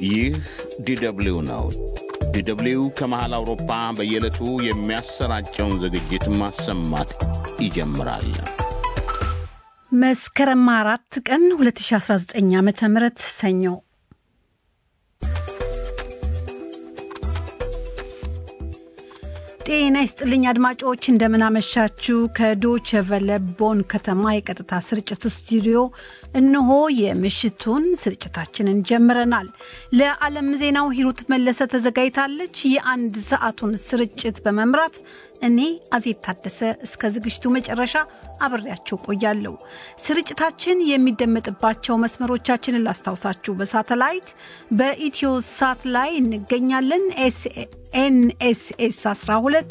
ይህ ዲደብሊው ነው። ዲደብሊው ከመሃል አውሮፓ በየዕለቱ የሚያሰራጨውን ዝግጅት ማሰማት ይጀምራል። መስከረም አራት ቀን 2019 ዓ ም ሰኞ ጤና ይስጥልኝ አድማጮች፣ እንደምናመሻችሁ። ከዶቸ ቨለ ቦን ከተማ የቀጥታ ስርጭት ስቱዲዮ እነሆ የምሽቱን ስርጭታችንን ጀምረናል። ለዓለም ዜናው ሂሩት መለሰ ተዘጋጅታለች። የአንድ ሰዓቱን ስርጭት በመምራት እኔ አዜብ ታደሰ እስከ ዝግጅቱ መጨረሻ አብሬያችሁ ቆያለሁ። ስርጭታችን የሚደመጥባቸው መስመሮቻችንን ላስታውሳችሁ። በሳተላይት በኢትዮ ሳት ላይ እንገኛለን። ኤንኤስኤስ 12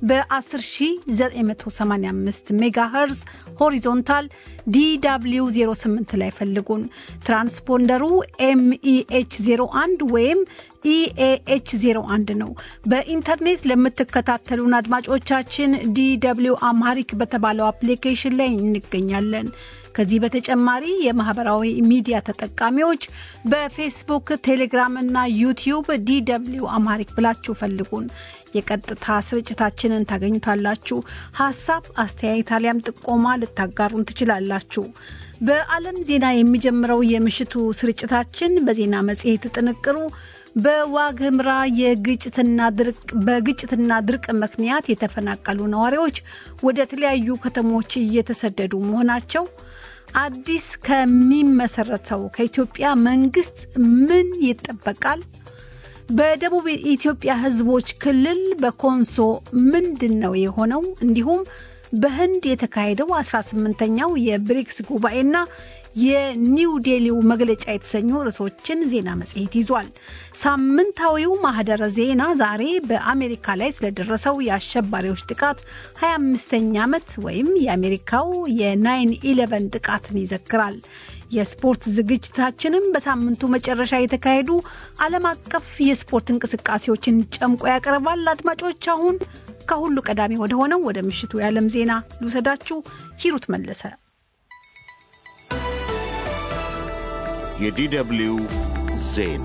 በ10985 ሜጋ ሄርዝ ሆሪዞንታል ዲw 08 ላይ ፈልጉን። ትራንስፖንደሩ ኤምኢኤች 01 ወይም ኢኤኤች 01 ነው። በኢንተርኔት ለምትከታተሉን አድማጮቻችን ዲw አምሃሪክ በተባለው አፕሊኬሽን ላይ እንገኛለን። ከዚህ በተጨማሪ የማህበራዊ ሚዲያ ተጠቃሚዎች በፌስቡክ፣ ቴሌግራም እና ዩቲዩብ ዲw አምሃሪክ ብላችሁ ፈልጉን። የቀጥታ ስርጭታችንን ታገኙታላችሁ። ሀሳብ አስተያየት፣ አሊያም ጥቆማ ልታጋሩን ትችላላችሁ። በዓለም ዜና የሚጀምረው የምሽቱ ስርጭታችን በዜና መጽሔት ጥንቅሩ በዋግምራ የግጭትና ድርቅ በግጭትና ድርቅ ምክንያት የተፈናቀሉ ነዋሪዎች ወደ ተለያዩ ከተሞች እየተሰደዱ መሆናቸው፣ አዲስ ከሚመሰረተው ከኢትዮጵያ መንግስት ምን ይጠበቃል? በደቡብ ኢትዮጵያ ሕዝቦች ክልል በኮንሶ ምንድን ነው የሆነው? እንዲሁም በህንድ የተካሄደው 18ኛው የብሪክስ ጉባኤና የኒው ዴሊው መግለጫ የተሰኙ ርዕሶችን ዜና መጽሔት ይዟል። ሳምንታዊው ማህደረ ዜና ዛሬ በአሜሪካ ላይ ስለደረሰው የአሸባሪዎች ጥቃት 25ኛ ዓመት ወይም የአሜሪካው የናይን ኢለቨን ጥቃትን ይዘክራል። የስፖርት ዝግጅታችንም በሳምንቱ መጨረሻ የተካሄዱ ዓለም አቀፍ የስፖርት እንቅስቃሴዎችን ጨምቆ ያቀርባል። አድማጮች አሁን ከሁሉ ቀዳሚ ወደ ሆነው ወደ ምሽቱ የዓለም ዜና ልውሰዳችሁ። ሂሩት መለሰ የዲደብሊው ዜና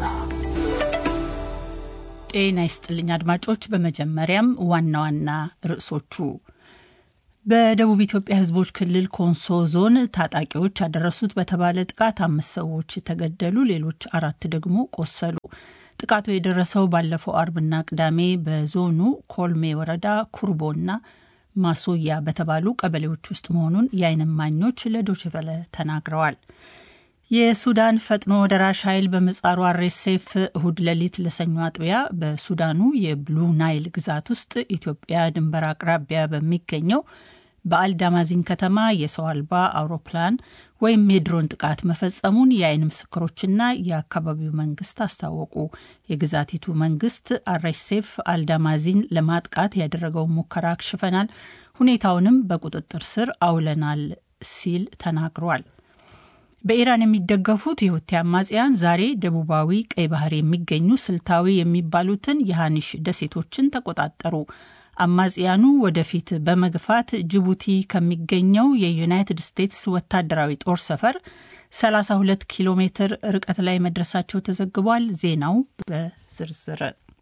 ጤና ይስጥልኝ አድማጮች። በመጀመሪያም ዋና ዋና ርዕሶቹ በደቡብ ኢትዮጵያ ሕዝቦች ክልል ኮንሶ ዞን ታጣቂዎች ያደረሱት በተባለ ጥቃት አምስት ሰዎች ተገደሉ፣ ሌሎች አራት ደግሞ ቆሰሉ። ጥቃቱ የደረሰው ባለፈው አርብና ቅዳሜ በዞኑ ኮልሜ ወረዳ ኩርቦና ማሶያ በተባሉ ቀበሌዎች ውስጥ መሆኑን የዓይን እማኞች ለዶችቨለ ተናግረዋል። የሱዳን ፈጥኖ ደራሽ ኃይል በምህጻሩ አርኤስኤፍ እሁድ ሌሊት ለሰኞ አጥቢያ በሱዳኑ የብሉ ናይል ግዛት ውስጥ ኢትዮጵያ ድንበር አቅራቢያ በሚገኘው በአልዳማዚን ከተማ የሰው አልባ አውሮፕላን ወይም የድሮን ጥቃት መፈጸሙን የዓይን ምስክሮችና የአካባቢው መንግስት አስታወቁ። የግዛቲቱ መንግስት አርኤስኤፍ አልዳማዚን ለማጥቃት ያደረገውን ሙከራ አክሽፈናል፣ ሁኔታውንም በቁጥጥር ስር አውለናል ሲል ተናግሯል። በኢራን የሚደገፉት የሁቲ አማጽያን ዛሬ ደቡባዊ ቀይ ባህር የሚገኙ ስልታዊ የሚባሉትን የሃኒሽ ደሴቶችን ተቆጣጠሩ። አማጽያኑ ወደፊት በመግፋት ጅቡቲ ከሚገኘው የዩናይትድ ስቴትስ ወታደራዊ ጦር ሰፈር 32 ኪሎ ሜትር ርቀት ላይ መድረሳቸው ተዘግቧል። ዜናው በዝርዝር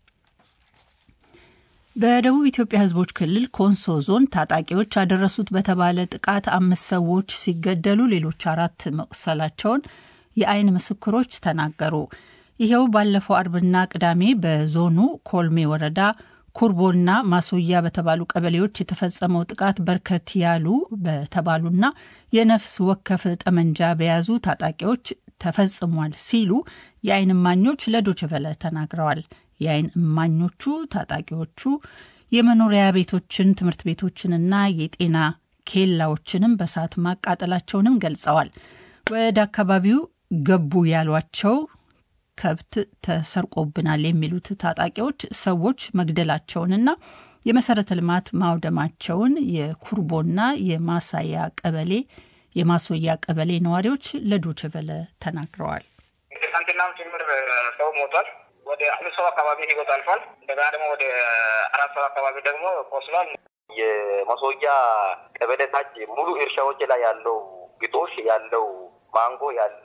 በደቡብ ኢትዮጵያ ሕዝቦች ክልል ኮንሶ ዞን ታጣቂዎች ያደረሱት በተባለ ጥቃት አምስት ሰዎች ሲገደሉ ሌሎች አራት መቁሰላቸውን የዓይን ምስክሮች ተናገሩ። ይኸው ባለፈው አርብና ቅዳሜ በዞኑ ኮልሜ ወረዳ ኩርቦና ማሶያ በተባሉ ቀበሌዎች የተፈጸመው ጥቃት በርከት ያሉ በተባሉና የነፍስ ወከፍ ጠመንጃ በያዙ ታጣቂዎች ተፈጽሟል ሲሉ የዓይን እማኞች ለዶችቨለ ተናግረዋል። የዓይን እማኞቹ ታጣቂዎቹ የመኖሪያ ቤቶችን፣ ትምህርት ቤቶችንና የጤና ኬላዎችንም በሳት ማቃጠላቸውንም ገልጸዋል። ወደ አካባቢው ገቡ ያሏቸው ከብት ተሰርቆብናል የሚሉት ታጣቂዎች ሰዎች መግደላቸውንና የመሰረተ ልማት ማውደማቸውን የኩርቦና የማሳያ ቀበሌ የማሶያ ቀበሌ ነዋሪዎች ለዶችቨለ ተናግረዋል። ትናንትናም ጭምር ሰው ሞቷል። ወደ አምስት ሰው አካባቢ ህይወት አልፏል። እንደገና ደግሞ ወደ አራት ሰው አካባቢ ደግሞ ቆስሏል። የመሶያ ቀበሌ ታች ሙሉ እርሻዎች ላይ ያለው ግጦሽ ያለው ማንጎ ያለው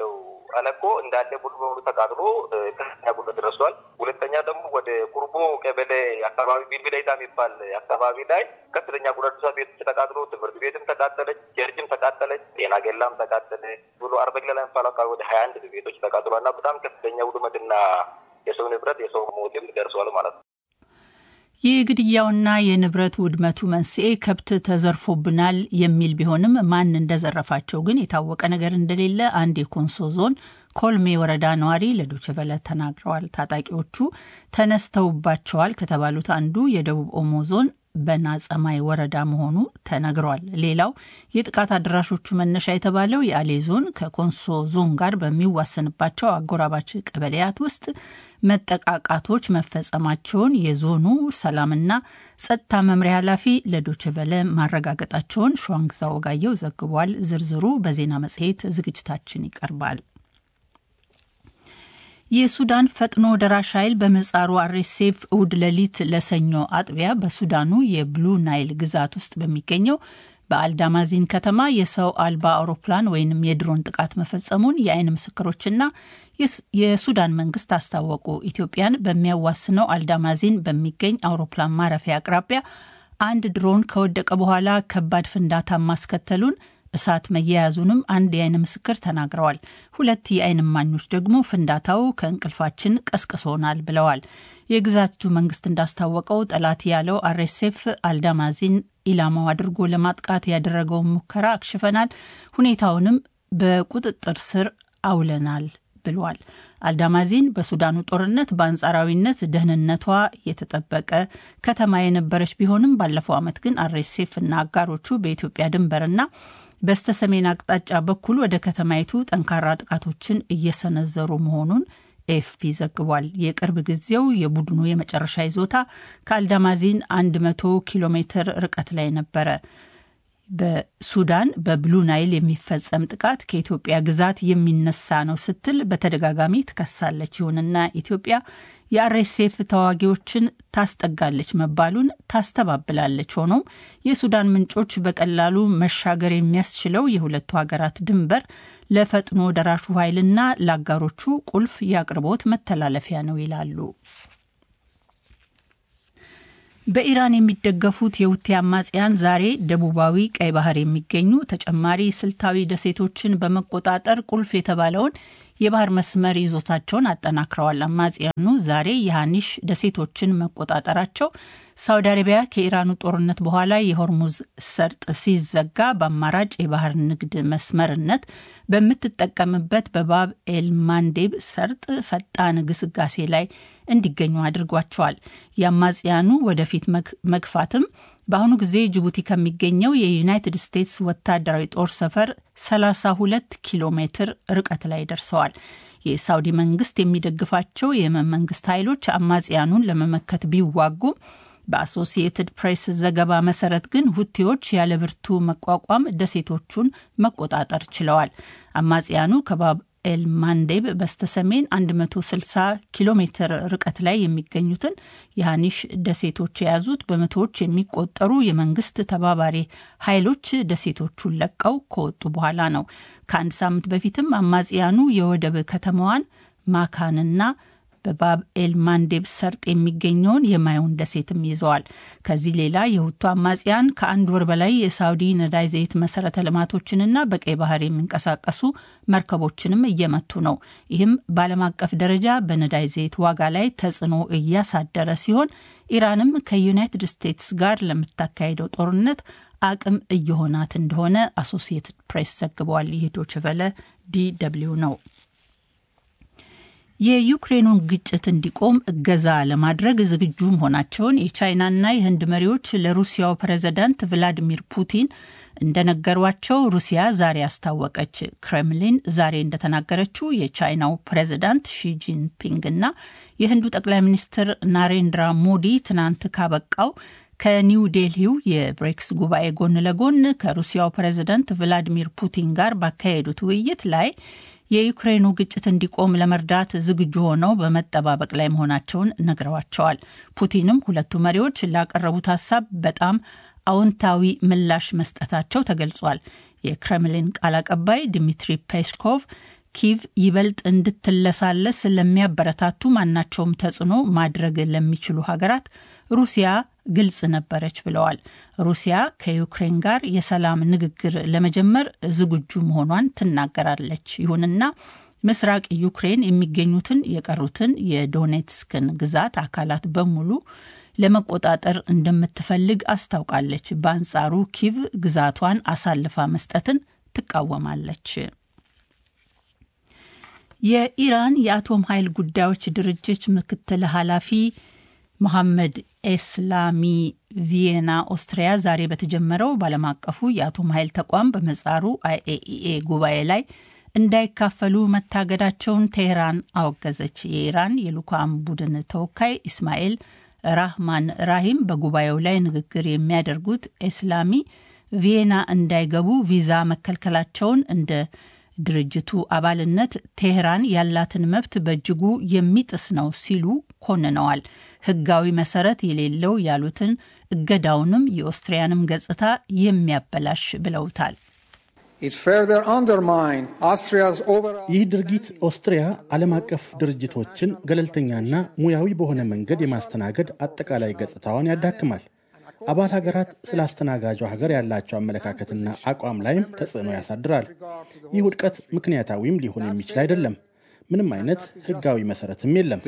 አለኮ እንዳለ ሙሉ በሙሉ ተቃጥሎ ከፍተኛ ጉዳት ደርሷል። ሁለተኛ ደግሞ ወደ ቁርቦ ቀበሌ አካባቢ ቢልቢሌታ የሚባል አካባቢ ላይ ከፍተኛ ጉዳት ደርሷል። ቤቶች ተቃጥሎ፣ ትምህርት ቤትም ተቃጠለች፣ ቸርችም ተቃጠለች፣ ጤና ኬላም ተቃጠለ ብሎ አርበግላ ላይ የሚባል አካባቢ ወደ ሀያ አንድ ቤቶች ተቃጥሏል እና በጣም ከፍተኛ ውድመትና የሰው ንብረት የሰው ሞትም ደርሷል ማለት ነው። የግድያውና የንብረት ውድመቱ መንስኤ ከብት ተዘርፎብናል የሚል ቢሆንም ማን እንደዘረፋቸው ግን የታወቀ ነገር እንደሌለ አንድ የኮንሶ ዞን ኮልሜ ወረዳ ነዋሪ ለዶችቨለ ተናግረዋል። ታጣቂዎቹ ተነስተውባቸዋል ከተባሉት አንዱ የደቡብ ኦሞ ዞን በናጸማይ ወረዳ መሆኑ ተነግሯል። ሌላው የጥቃት አድራሾቹ መነሻ የተባለው የአሌ ዞን ከኮንሶ ዞን ጋር በሚዋሰንባቸው አጎራባች ቀበሌያት ውስጥ መጠቃቃቶች መፈጸማቸውን የዞኑ ሰላምና ጸጥታ መምሪያ ኃላፊ ለዶችቨለ ማረጋገጣቸውን ሸዋንግዛ ወጋየው ዘግቧል። ዝርዝሩ በዜና መጽሔት ዝግጅታችን ይቀርባል። የሱዳን ፈጥኖ ደራሽ ኃይል በምህጻሩ አርኤስኤፍ እሁድ ሌሊት ለሰኞ አጥቢያ በሱዳኑ የብሉ ናይል ግዛት ውስጥ በሚገኘው በአልዳማዚን ከተማ የሰው አልባ አውሮፕላን ወይንም የድሮን ጥቃት መፈጸሙን የአይን ምስክሮችና የሱዳን መንግስት አስታወቁ። ኢትዮጵያን በሚያዋስነው አልዳማዚን በሚገኝ አውሮፕላን ማረፊያ አቅራቢያ አንድ ድሮን ከወደቀ በኋላ ከባድ ፍንዳታ ማስከተሉን እሳት መያያዙንም አንድ የአይን ምስክር ተናግረዋል። ሁለት የአይን እማኞች ደግሞ ፍንዳታው ከእንቅልፋችን ቀስቅሶናል ብለዋል። የግዛቱ መንግስት እንዳስታወቀው ጠላት ያለው አርኤስኤፍ አልዳማዚን ኢላማው አድርጎ ለማጥቃት ያደረገውን ሙከራ አክሽፈናል፣ ሁኔታውንም በቁጥጥር ስር አውለናል ብሏል። አልዳማዚን በሱዳኑ ጦርነት በአንጻራዊነት ደህንነቷ የተጠበቀ ከተማ የነበረች ቢሆንም ባለፈው ዓመት ግን አርኤስኤፍ እና አጋሮቹ በኢትዮጵያ ድንበርና በስተ ሰሜን አቅጣጫ በኩል ወደ ከተማይቱ ጠንካራ ጥቃቶችን እየሰነዘሩ መሆኑን ኤፍፒ ዘግቧል። የቅርብ ጊዜው የቡድኑ የመጨረሻ ይዞታ ከአልዳማዚን 100 ኪሎ ሜትር ርቀት ላይ ነበረ። በሱዳን በብሉ ናይል የሚፈጸም ጥቃት ከኢትዮጵያ ግዛት የሚነሳ ነው ስትል በተደጋጋሚ ትከሳለች። ይሁንና ኢትዮጵያ የአርኤስኤፍ ተዋጊዎችን ታስጠጋለች መባሉን ታስተባብላለች። ሆኖም የሱዳን ምንጮች በቀላሉ መሻገር የሚያስችለው የሁለቱ ሀገራት ድንበር ለፈጥኖ ደራሹ ኃይልና ለአጋሮቹ ቁልፍ የአቅርቦት መተላለፊያ ነው ይላሉ። በኢራን የሚደገፉት የሁቲ አማጽያን ዛሬ ደቡባዊ ቀይ ባህር የሚገኙ ተጨማሪ ስልታዊ ደሴቶችን በመቆጣጠር ቁልፍ የተባለውን የባህር መስመር ይዞታቸውን አጠናክረዋል። አማጽያኑ ዛሬ የሃኒሽ ደሴቶችን መቆጣጠራቸው ሳውዲ አረቢያ ከኢራኑ ጦርነት በኋላ የሆርሙዝ ሰርጥ ሲዘጋ በአማራጭ የባህር ንግድ መስመርነት በምትጠቀምበት በባብ ኤል ማንዴብ ሰርጥ ፈጣን ግስጋሴ ላይ እንዲገኙ አድርጓቸዋል። የአማጽያኑ ወደፊት መግፋትም በአሁኑ ጊዜ ጅቡቲ ከሚገኘው የዩናይትድ ስቴትስ ወታደራዊ ጦር ሰፈር 32 ኪሎ ሜትር ርቀት ላይ ደርሰዋል። የሳውዲ መንግስት የሚደግፋቸው የየመን መንግስት ኃይሎች አማጽያኑን ለመመከት ቢዋጉም በአሶሲየትድ ፕሬስ ዘገባ መሰረት ግን ሁቴዎች ያለ ብርቱ መቋቋም ደሴቶቹን መቆጣጠር ችለዋል። አማጽያኑ ከባብ ኤል ማንዴብ በስተሰሜን 160 ኪሎ ሜትር ርቀት ላይ የሚገኙትን የሃኒሽ ደሴቶች የያዙት በመቶዎች የሚቆጠሩ የመንግስት ተባባሪ ኃይሎች ደሴቶቹን ለቀው ከወጡ በኋላ ነው። ከአንድ ሳምንት በፊትም አማጽያኑ የወደብ ከተማዋን ማካንና በባብ ኤል ማንዴብ ሰርጥ የሚገኘውን የማዩን ደሴትም ይዘዋል። ከዚህ ሌላ የሁቱ አማጽያን ከአንድ ወር በላይ የሳውዲ ነዳጅ ዘይት መሰረተ ልማቶችንና በቀይ ባህር የሚንቀሳቀሱ መርከቦችንም እየመቱ ነው። ይህም በዓለም አቀፍ ደረጃ በነዳጅ ዘይት ዋጋ ላይ ተጽዕኖ እያሳደረ ሲሆን ኢራንም ከዩናይትድ ስቴትስ ጋር ለምታካሄደው ጦርነት አቅም እየሆናት እንደሆነ አሶሲየትድ ፕሬስ ዘግበዋል። ይህ ዶይቼ ቬለ ዲ ደብልዩ ነው። የዩክሬኑን ግጭት እንዲቆም እገዛ ለማድረግ ዝግጁ መሆናቸውን የቻይናና የህንድ መሪዎች ለሩሲያው ፕሬዝዳንት ቭላዲሚር ፑቲን እንደነገሯቸው ሩሲያ ዛሬ አስታወቀች። ክሬምሊን ዛሬ እንደተናገረችው የቻይናው ፕሬዝዳንት ሺጂንፒንግ እና የህንዱ ጠቅላይ ሚኒስትር ናሬንድራ ሞዲ ትናንት ካበቃው ከኒው ዴልሂው የብሬክስ ጉባኤ ጎን ለጎን ከሩሲያው ፕሬዝዳንት ቭላዲሚር ፑቲን ጋር ባካሄዱት ውይይት ላይ የዩክሬኑ ግጭት እንዲቆም ለመርዳት ዝግጁ ሆነው በመጠባበቅ ላይ መሆናቸውን ነግረዋቸዋል። ፑቲንም ሁለቱ መሪዎች ላቀረቡት ሀሳብ በጣም አዎንታዊ ምላሽ መስጠታቸው ተገልጿል። የክሬምሊን ቃል አቀባይ ድሚትሪ ፔስኮቭ ኪቭ ይበልጥ እንድትለሳለስ ለሚያበረታቱ ማናቸውም ተጽዕኖ ማድረግ ለሚችሉ ሀገራት ሩሲያ ግልጽ ነበረች ብለዋል። ሩሲያ ከዩክሬን ጋር የሰላም ንግግር ለመጀመር ዝግጁ መሆኗን ትናገራለች። ይሁንና ምስራቅ ዩክሬን የሚገኙትን የቀሩትን የዶኔትስክን ግዛት አካላት በሙሉ ለመቆጣጠር እንደምትፈልግ አስታውቃለች። በአንጻሩ ኪቭ ግዛቷን አሳልፋ መስጠትን ትቃወማለች። የኢራን የአቶም ኃይል ጉዳዮች ድርጅት ምክትል ኃላፊ መሐመድ ኤስላሚ ቪየና ኦስትሪያ ዛሬ በተጀመረው በዓለም አቀፉ የአቶም ኃይል ተቋም በመጻሩ አይኤኢኤ ጉባኤ ላይ እንዳይካፈሉ መታገዳቸውን ቴህራን አወገዘች። የኢራን የልኡካን ቡድን ተወካይ ኢስማኤል ራህማን ራሂም በጉባኤው ላይ ንግግር የሚያደርጉት ኤስላሚ ቪየና እንዳይገቡ ቪዛ መከልከላቸውን እንደ ድርጅቱ አባልነት ቴህራን ያላትን መብት በእጅጉ የሚጥስ ነው ሲሉ ኮንነዋል። ሕጋዊ መሰረት የሌለው ያሉትን እገዳውንም የኦስትሪያንም ገጽታ የሚያበላሽ ብለውታል። ይህ ድርጊት ኦስትሪያ ዓለም አቀፍ ድርጅቶችን ገለልተኛና ሙያዊ በሆነ መንገድ የማስተናገድ አጠቃላይ ገጽታዋን ያዳክማል። አባል ሀገራት ስለ አስተናጋጇ ሀገር ያላቸው አመለካከትና አቋም ላይም ተጽዕኖ ያሳድራል። ይህ ውድቀት ምክንያታዊም ሊሆን የሚችል አይደለም። ምንም አይነት ሕጋዊ መሰረትም የለም።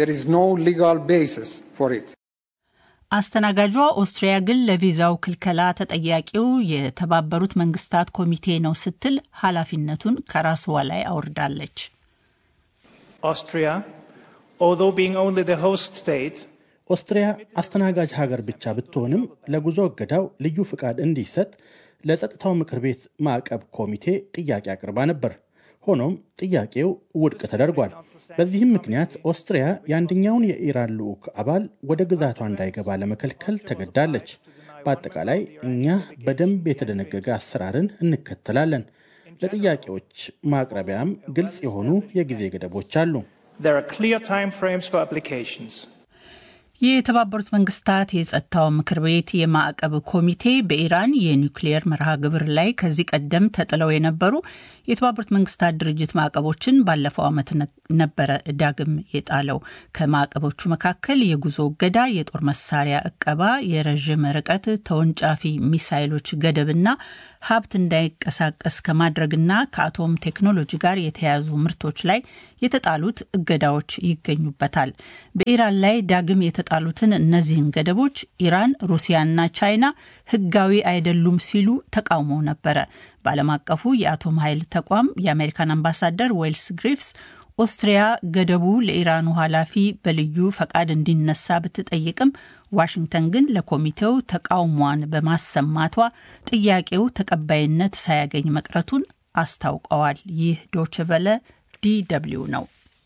አስተናጋጇ ኦስትሪያ ግን ለቪዛው ክልከላ ተጠያቂው የተባበሩት መንግስታት ኮሚቴ ነው ስትል ኃላፊነቱን ከራስዋ ላይ አውርዳለች። Austria, although being only the host state, ኦስትሪያ አስተናጋጅ ሀገር ብቻ ብትሆንም ለጉዞ እገዳው ልዩ ፍቃድ እንዲሰጥ ለጸጥታው ምክር ቤት ማዕቀብ ኮሚቴ ጥያቄ አቅርባ ነበር። ሆኖም ጥያቄው ውድቅ ተደርጓል። በዚህም ምክንያት ኦስትሪያ የአንደኛውን የኢራን ልዑክ አባል ወደ ግዛቷ እንዳይገባ ለመከልከል ተገዳለች። በአጠቃላይ እኛ በደንብ የተደነገገ አሰራርን እንከተላለን። ለጥያቄዎች ማቅረቢያም ግልጽ የሆኑ የጊዜ ገደቦች አሉ። there are clear time frames for applications. የተባበሩት መንግስታት የጸጥታው ምክር ቤት የማዕቀብ ኮሚቴ በኢራን የኒውክሌየር መርሃ ግብር ላይ ከዚህ ቀደም ተጥለው የነበሩ የተባበሩት መንግስታት ድርጅት ማዕቀቦችን ባለፈው ዓመት ነበረ ዳግም የጣለው። ከማዕቀቦቹ መካከል የጉዞ እገዳ፣ የጦር መሳሪያ እቀባ፣ የረዥም ርቀት ተወንጫፊ ሚሳይሎች ገደብና ሀብት እንዳይንቀሳቀስ ከማድረግና ከአቶም ቴክኖሎጂ ጋር የተያያዙ ምርቶች ላይ የተጣሉት እገዳዎች ይገኙበታል። በኢራን ላይ ዳግም የተጣሉትን እነዚህን ገደቦች ኢራን፣ ሩሲያና ቻይና ህጋዊ አይደሉም ሲሉ ተቃውመው ነበረ። በዓለም አቀፉ የአቶም ኃይል ተቋም የአሜሪካን አምባሳደር ዌልስ ግሪፍስ ኦስትሪያ ገደቡ ለኢራኑ ኃላፊ በልዩ ፈቃድ እንዲነሳ ብትጠይቅም ዋሽንግተን ግን ለኮሚቴው ተቃውሟን በማሰማቷ ጥያቄው ተቀባይነት ሳያገኝ መቅረቱን አስታውቀዋል። ይህ ዶችቨለ ዲ ደብልዩ ነው።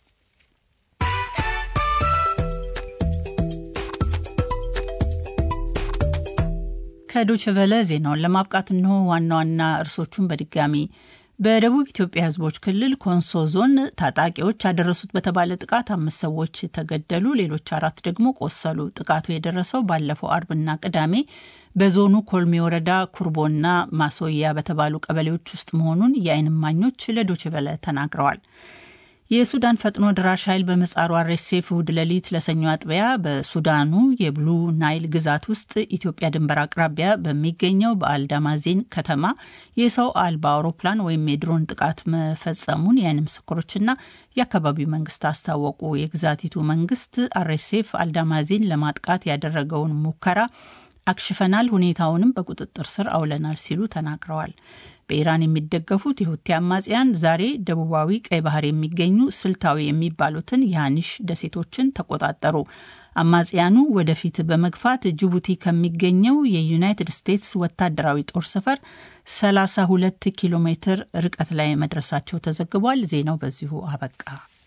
ከዶችቨለ ዜናውን ለማብቃት እንሆ ዋና ዋና እርሶቹን በድጋሚ በደቡብ ኢትዮጵያ ሕዝቦች ክልል ኮንሶ ዞን ታጣቂዎች ያደረሱት በተባለ ጥቃት አምስት ሰዎች ተገደሉ፣ ሌሎች አራት ደግሞ ቆሰሉ። ጥቃቱ የደረሰው ባለፈው አርብና ቅዳሜ በዞኑ ኮልሜ ወረዳ ኩርቦና ማሶያ በተባሉ ቀበሌዎች ውስጥ መሆኑን የዓይን እማኞች ለዶችቨለ ተናግረዋል። የሱዳን ፈጥኖ ድራሽ ኃይል በምህጻሩ አርኤስኤፍ እሁድ ሌሊት ለሰኞ አጥቢያ በሱዳኑ የብሉ ናይል ግዛት ውስጥ ኢትዮጵያ ድንበር አቅራቢያ በሚገኘው በአልዳማዜን ከተማ የሰው አልባ አውሮፕላን ወይም የድሮን ጥቃት መፈጸሙን የዓይን ምስክሮችና የአካባቢው መንግስት አስታወቁ። የግዛቲቱ መንግስት አርኤስኤፍ አልዳማዜን ለማጥቃት ያደረገውን ሙከራ አክሽፈናል፣ ሁኔታውንም በቁጥጥር ስር አውለናል ሲሉ ተናግረዋል። በኢራን የሚደገፉት የሁቲ አማጽያን ዛሬ ደቡባዊ ቀይ ባህር የሚገኙ ስልታዊ የሚባሉትን የሃኒሽ ደሴቶችን ተቆጣጠሩ። አማጽያኑ ወደፊት በመግፋት ጅቡቲ ከሚገኘው የዩናይትድ ስቴትስ ወታደራዊ ጦር ሰፈር 32 ኪሎ ሜትር ርቀት ላይ መድረሳቸው ተዘግቧል። ዜናው በዚሁ አበቃ።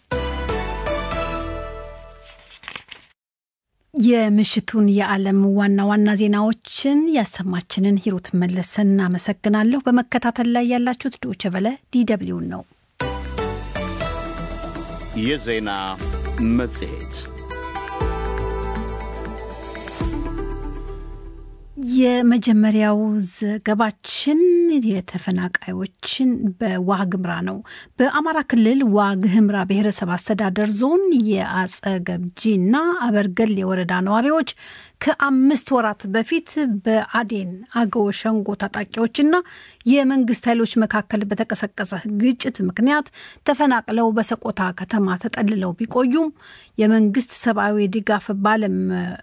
የምሽቱን የዓለም ዋና ዋና ዜናዎችን ያሰማችንን ሂሩት መለሰን እናመሰግናለሁ። በመከታተል ላይ ያላችሁት ዶቼ ቨለ ዲደብሊውን ነው። የዜና መጽሔት የመጀመሪያው ዘገባችን የተፈናቃዮችን በዋግምራ ነው። በአማራ ክልል ዋግህምራ ብሔረሰብ አስተዳደር ዞን የአጸገብጂና አበርገል የወረዳ ነዋሪዎች ከአምስት ወራት በፊት በአዴን አገው ሸንጎ ታጣቂዎችና የመንግስት ኃይሎች መካከል በተቀሰቀሰ ግጭት ምክንያት ተፈናቅለው በሰቆጣ ከተማ ተጠልለው ቢቆዩም የመንግስት ሰብአዊ ድጋፍ ባለም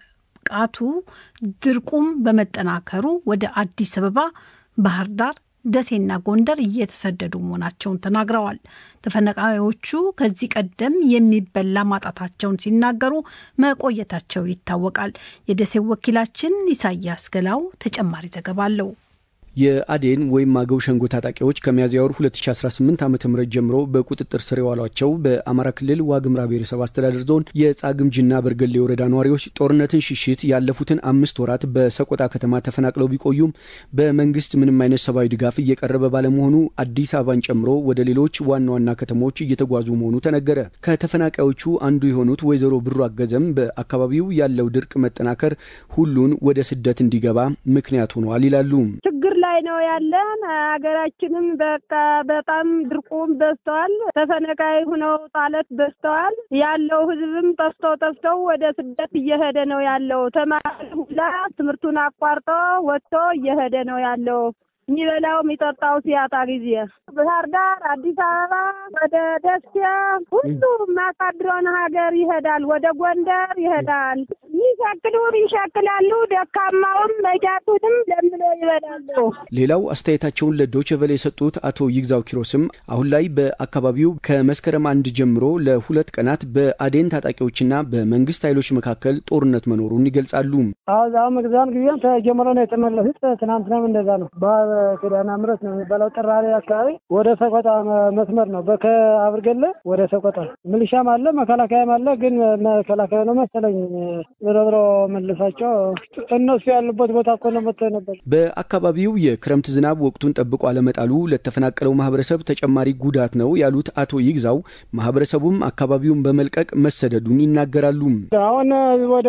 ቃቱ ድርቁም በመጠናከሩ ወደ አዲስ አበባ፣ ባህር ዳር፣ ደሴና ጎንደር እየተሰደዱ መሆናቸውን ተናግረዋል። ተፈናቃዮቹ ከዚህ ቀደም የሚበላ ማጣታቸውን ሲናገሩ መቆየታቸው ይታወቃል። የደሴው ወኪላችን ኢሳያስ ገላው ተጨማሪ ዘገባ አለው። የአዴን ወይም አገው ሸንጎ ታጣቂዎች ከሚያዝያ ወር 2018 ዓ ም ጀምሮ በቁጥጥር ስር የዋሏቸው በአማራ ክልል ዋግምራ ብሔረሰብ አስተዳደር ዞን የጻግምጅና በርገሌ ወረዳ ነዋሪዎች ጦርነትን ሽሽት ያለፉትን አምስት ወራት በሰቆጣ ከተማ ተፈናቅለው ቢቆዩም በመንግስት ምንም አይነት ሰብአዊ ድጋፍ እየቀረበ ባለመሆኑ አዲስ አበባን ጨምሮ ወደ ሌሎች ዋና ዋና ከተሞች እየተጓዙ መሆኑ ተነገረ። ከተፈናቃዮቹ አንዱ የሆኑት ወይዘሮ ብሩ አገዘም በአካባቢው ያለው ድርቅ መጠናከር ሁሉን ወደ ስደት እንዲገባ ምክንያት ሆኗል ይላሉ። ላይ ነው ያለን። ሀገራችንም በቃ በጣም ድርቁም በዝተዋል። ተፈናቃይ ሁነው ጣለት በዝተዋል። ያለው ህዝብም ጠፍተው ጠፍተው ወደ ስደት እየሄደ ነው ያለው። ተማሪ ሁላ ትምህርቱን አቋርጦ ወጥቶ እየሄደ ነው ያለው። የሚበላው የሚጠጣው ሲያጣ ጊዜ ባህር ዳር፣ አዲስ አበባ፣ ወደ ደሴ ሁሉ ማሳድሮን ሀገር ይሄዳል። ወደ ጎንደር ይሄዳል። ይሸክሉን ይሸክላሉ። ደካማውም መጃቱንም ለምሎ ይበላሉ። ሌላው አስተያየታቸውን ለዶይቼ ቬለ የሰጡት አቶ ይግዛው ኪሮስም አሁን ላይ በአካባቢው ከመስከረም አንድ ጀምሮ ለሁለት ቀናት በአዴን ታጣቂዎችና በመንግስት ኃይሎች መካከል ጦርነት መኖሩን ይገልጻሉ። አሁ መግዛን ጊዜም ተጀምሮ ነው የተመለሱት። ትናንትናም እንደዛ ነው። ኪዳነ ምሕረት ነው የሚባለው ጥራሬ አካባቢ ወደ ሰቆጣ መስመር ነው። ከአብርገለ ወደ ሰቆጣ ሚሊሻም አለ መከላከያም አለ። ግን መከላከያ ነው መሰለኝ ዞሮ ዞሮ መልሳቸው እነሱ ያሉበት ቦታ እኮ ነው መጥተው ነበር። በአካባቢው የክረምት ዝናብ ወቅቱን ጠብቆ አለመጣሉ ለተፈናቀለው ማህበረሰብ ተጨማሪ ጉዳት ነው ያሉት አቶ ይግዛው ማህበረሰቡም አካባቢውን በመልቀቅ መሰደዱን ይናገራሉ። አሁን ወደ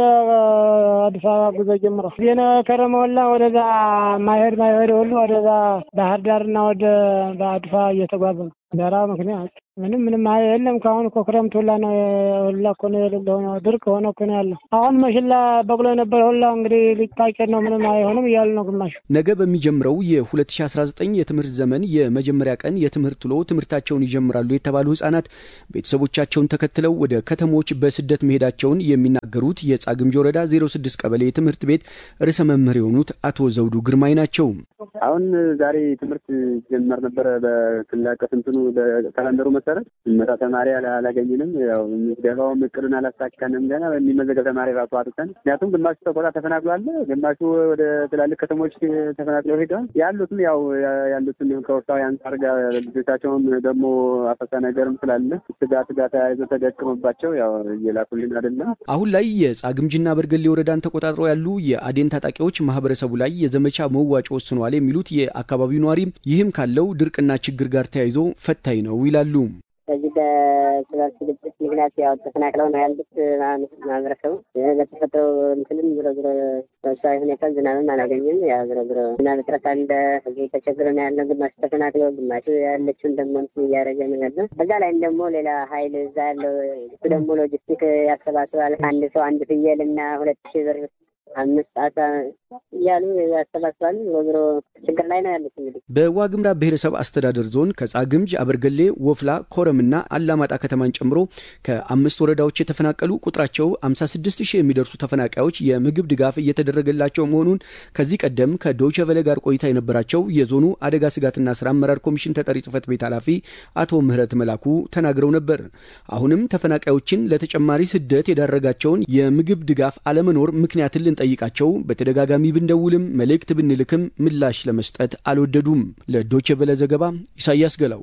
አዲስ አበባ ጉዞ ጀምሯል። ዜና ከረመ ሁላ ወደዛ ማይሄድ ማይሄድ ሁሉ ወደዛ ባህር ዳርና ወደ አዲስ አበባ እየተጓዘ ነው። በራ ምክንያት ምንም ምንም የለም። ከአሁን እኮ ክረምት ሁላ ነው ሁላ እኮ ነው የሌለ ሆነ ድርቅ ሆነ እኮ ነው ያለው። አሁን መሽላ በቅሎ የነበረ ሁላ እንግዲህ ሊታጨድ ነው ምንም አይሆንም እያሉ ነው ግማሽ። ነገ በሚጀምረው የ2019 የትምህርት ዘመን የመጀመሪያ ቀን የትምህርት ውሎ ትምህርታቸውን ይጀምራሉ የተባሉ ህጻናት ቤተሰቦቻቸውን ተከትለው ወደ ከተሞች በስደት መሄዳቸውን የሚናገሩት የጻግምጅ ወረዳ 06 ቀበሌ ትምህርት ቤት ርዕሰ መምህር የሆኑት አቶ ዘውዱ ግርማይ ናቸው። አሁን ዛሬ ትምህርት ጀመር ነበረ በክልል አቀፍ እንትኑ በካላንደሩ መሰረት መጣ ተማሪ አላገኝንም። ያው ምዝገባውም እቅዱን አላሳካንም። ገና የሚመዘገብ ተማሪ ራሱ አጥተን፣ ምክንያቱም ግማሹ ተቆጣ ተፈናቅሏል፣ ግማሹ ወደ ትላልቅ ከተሞች ተፈናቅለው ሄደዋል። ያሉትም ያው ያሉትን ከወቅታዊ አንጻር ጋር ልጆቻቸውን ደግሞ አፈሳ ነገርም ስላለ ስጋት ጋር ተያይዞ ተደቅሞባቸው ያው እየላኩልን አይደለም። አሁን ላይ የጻግምጅና በርገሌ ወረዳን ተቆጣጥረው ያሉ የአዴን ታጣቂዎች ማህበረሰቡ ላይ የዘመቻ መዋጮ ወስነዋል የሚሉት የአካባቢው ነዋሪ ይህም ካለው ድርቅና ችግር ጋር ተያይዞ ፈታኝ ነው ይላሉ። በዚህ በስበት ግጭት ምክንያት ያው ተፈናቅለው ነው ያሉት ማህበረሰቡ በተፈጥሮ እንትንም ዝሮ ዝሮ በሰዊ ሁኔታ ዝናብም አላገኝም። ያው ዝሮ ዝሮ ዝናብ እጥረት አለ። እዚህ ተቸግሮ ነው ያለው። ግማሹ ተፈናቅለው፣ ግማሹ ያለችውን ደግሞ እንትን እያደረገ ነው ያለው። በዛ ላይም ደግሞ ሌላ ሀይል እዛ ያለው እሱ ደግሞ ሎጂስቲክ ያሰባስባል። አንድ ሰው አንድ ፍየል እና ሁለት ሺህ ብር አምስት ሰዓት እያሉ ያሰባስባሉ። ዞሮ ችግር ላይ ነው ያሉት። እንግዲህ በዋግምራ ብሔረሰብ አስተዳደር ዞን ከጻግምጅ፣ አበርገሌ፣ ወፍላ፣ ኮረምና አላማጣ ከተማን ጨምሮ ከአምስት ወረዳዎች የተፈናቀሉ ቁጥራቸው 56 ሺህ የሚደርሱ ተፈናቃዮች የምግብ ድጋፍ እየተደረገላቸው መሆኑን ከዚህ ቀደም ከዶይቼ ቬለ ጋር ቆይታ የነበራቸው የዞኑ አደጋ ስጋትና ስራ አመራር ኮሚሽን ተጠሪ ጽህፈት ቤት ኃላፊ አቶ ምህረት መላኩ ተናግረው ነበር። አሁንም ተፈናቃዮችን ለተጨማሪ ስደት የዳረጋቸውን የምግብ ድጋፍ አለመኖር ምክንያትን ልንጠይቃቸው በተደጋጋሚ ብንደውልም መልእክት ብንልክም ምላሽ ለመስጠት አልወደዱም። ለዶይቼ ቬለ ዘገባ ኢሳያስ ገላው።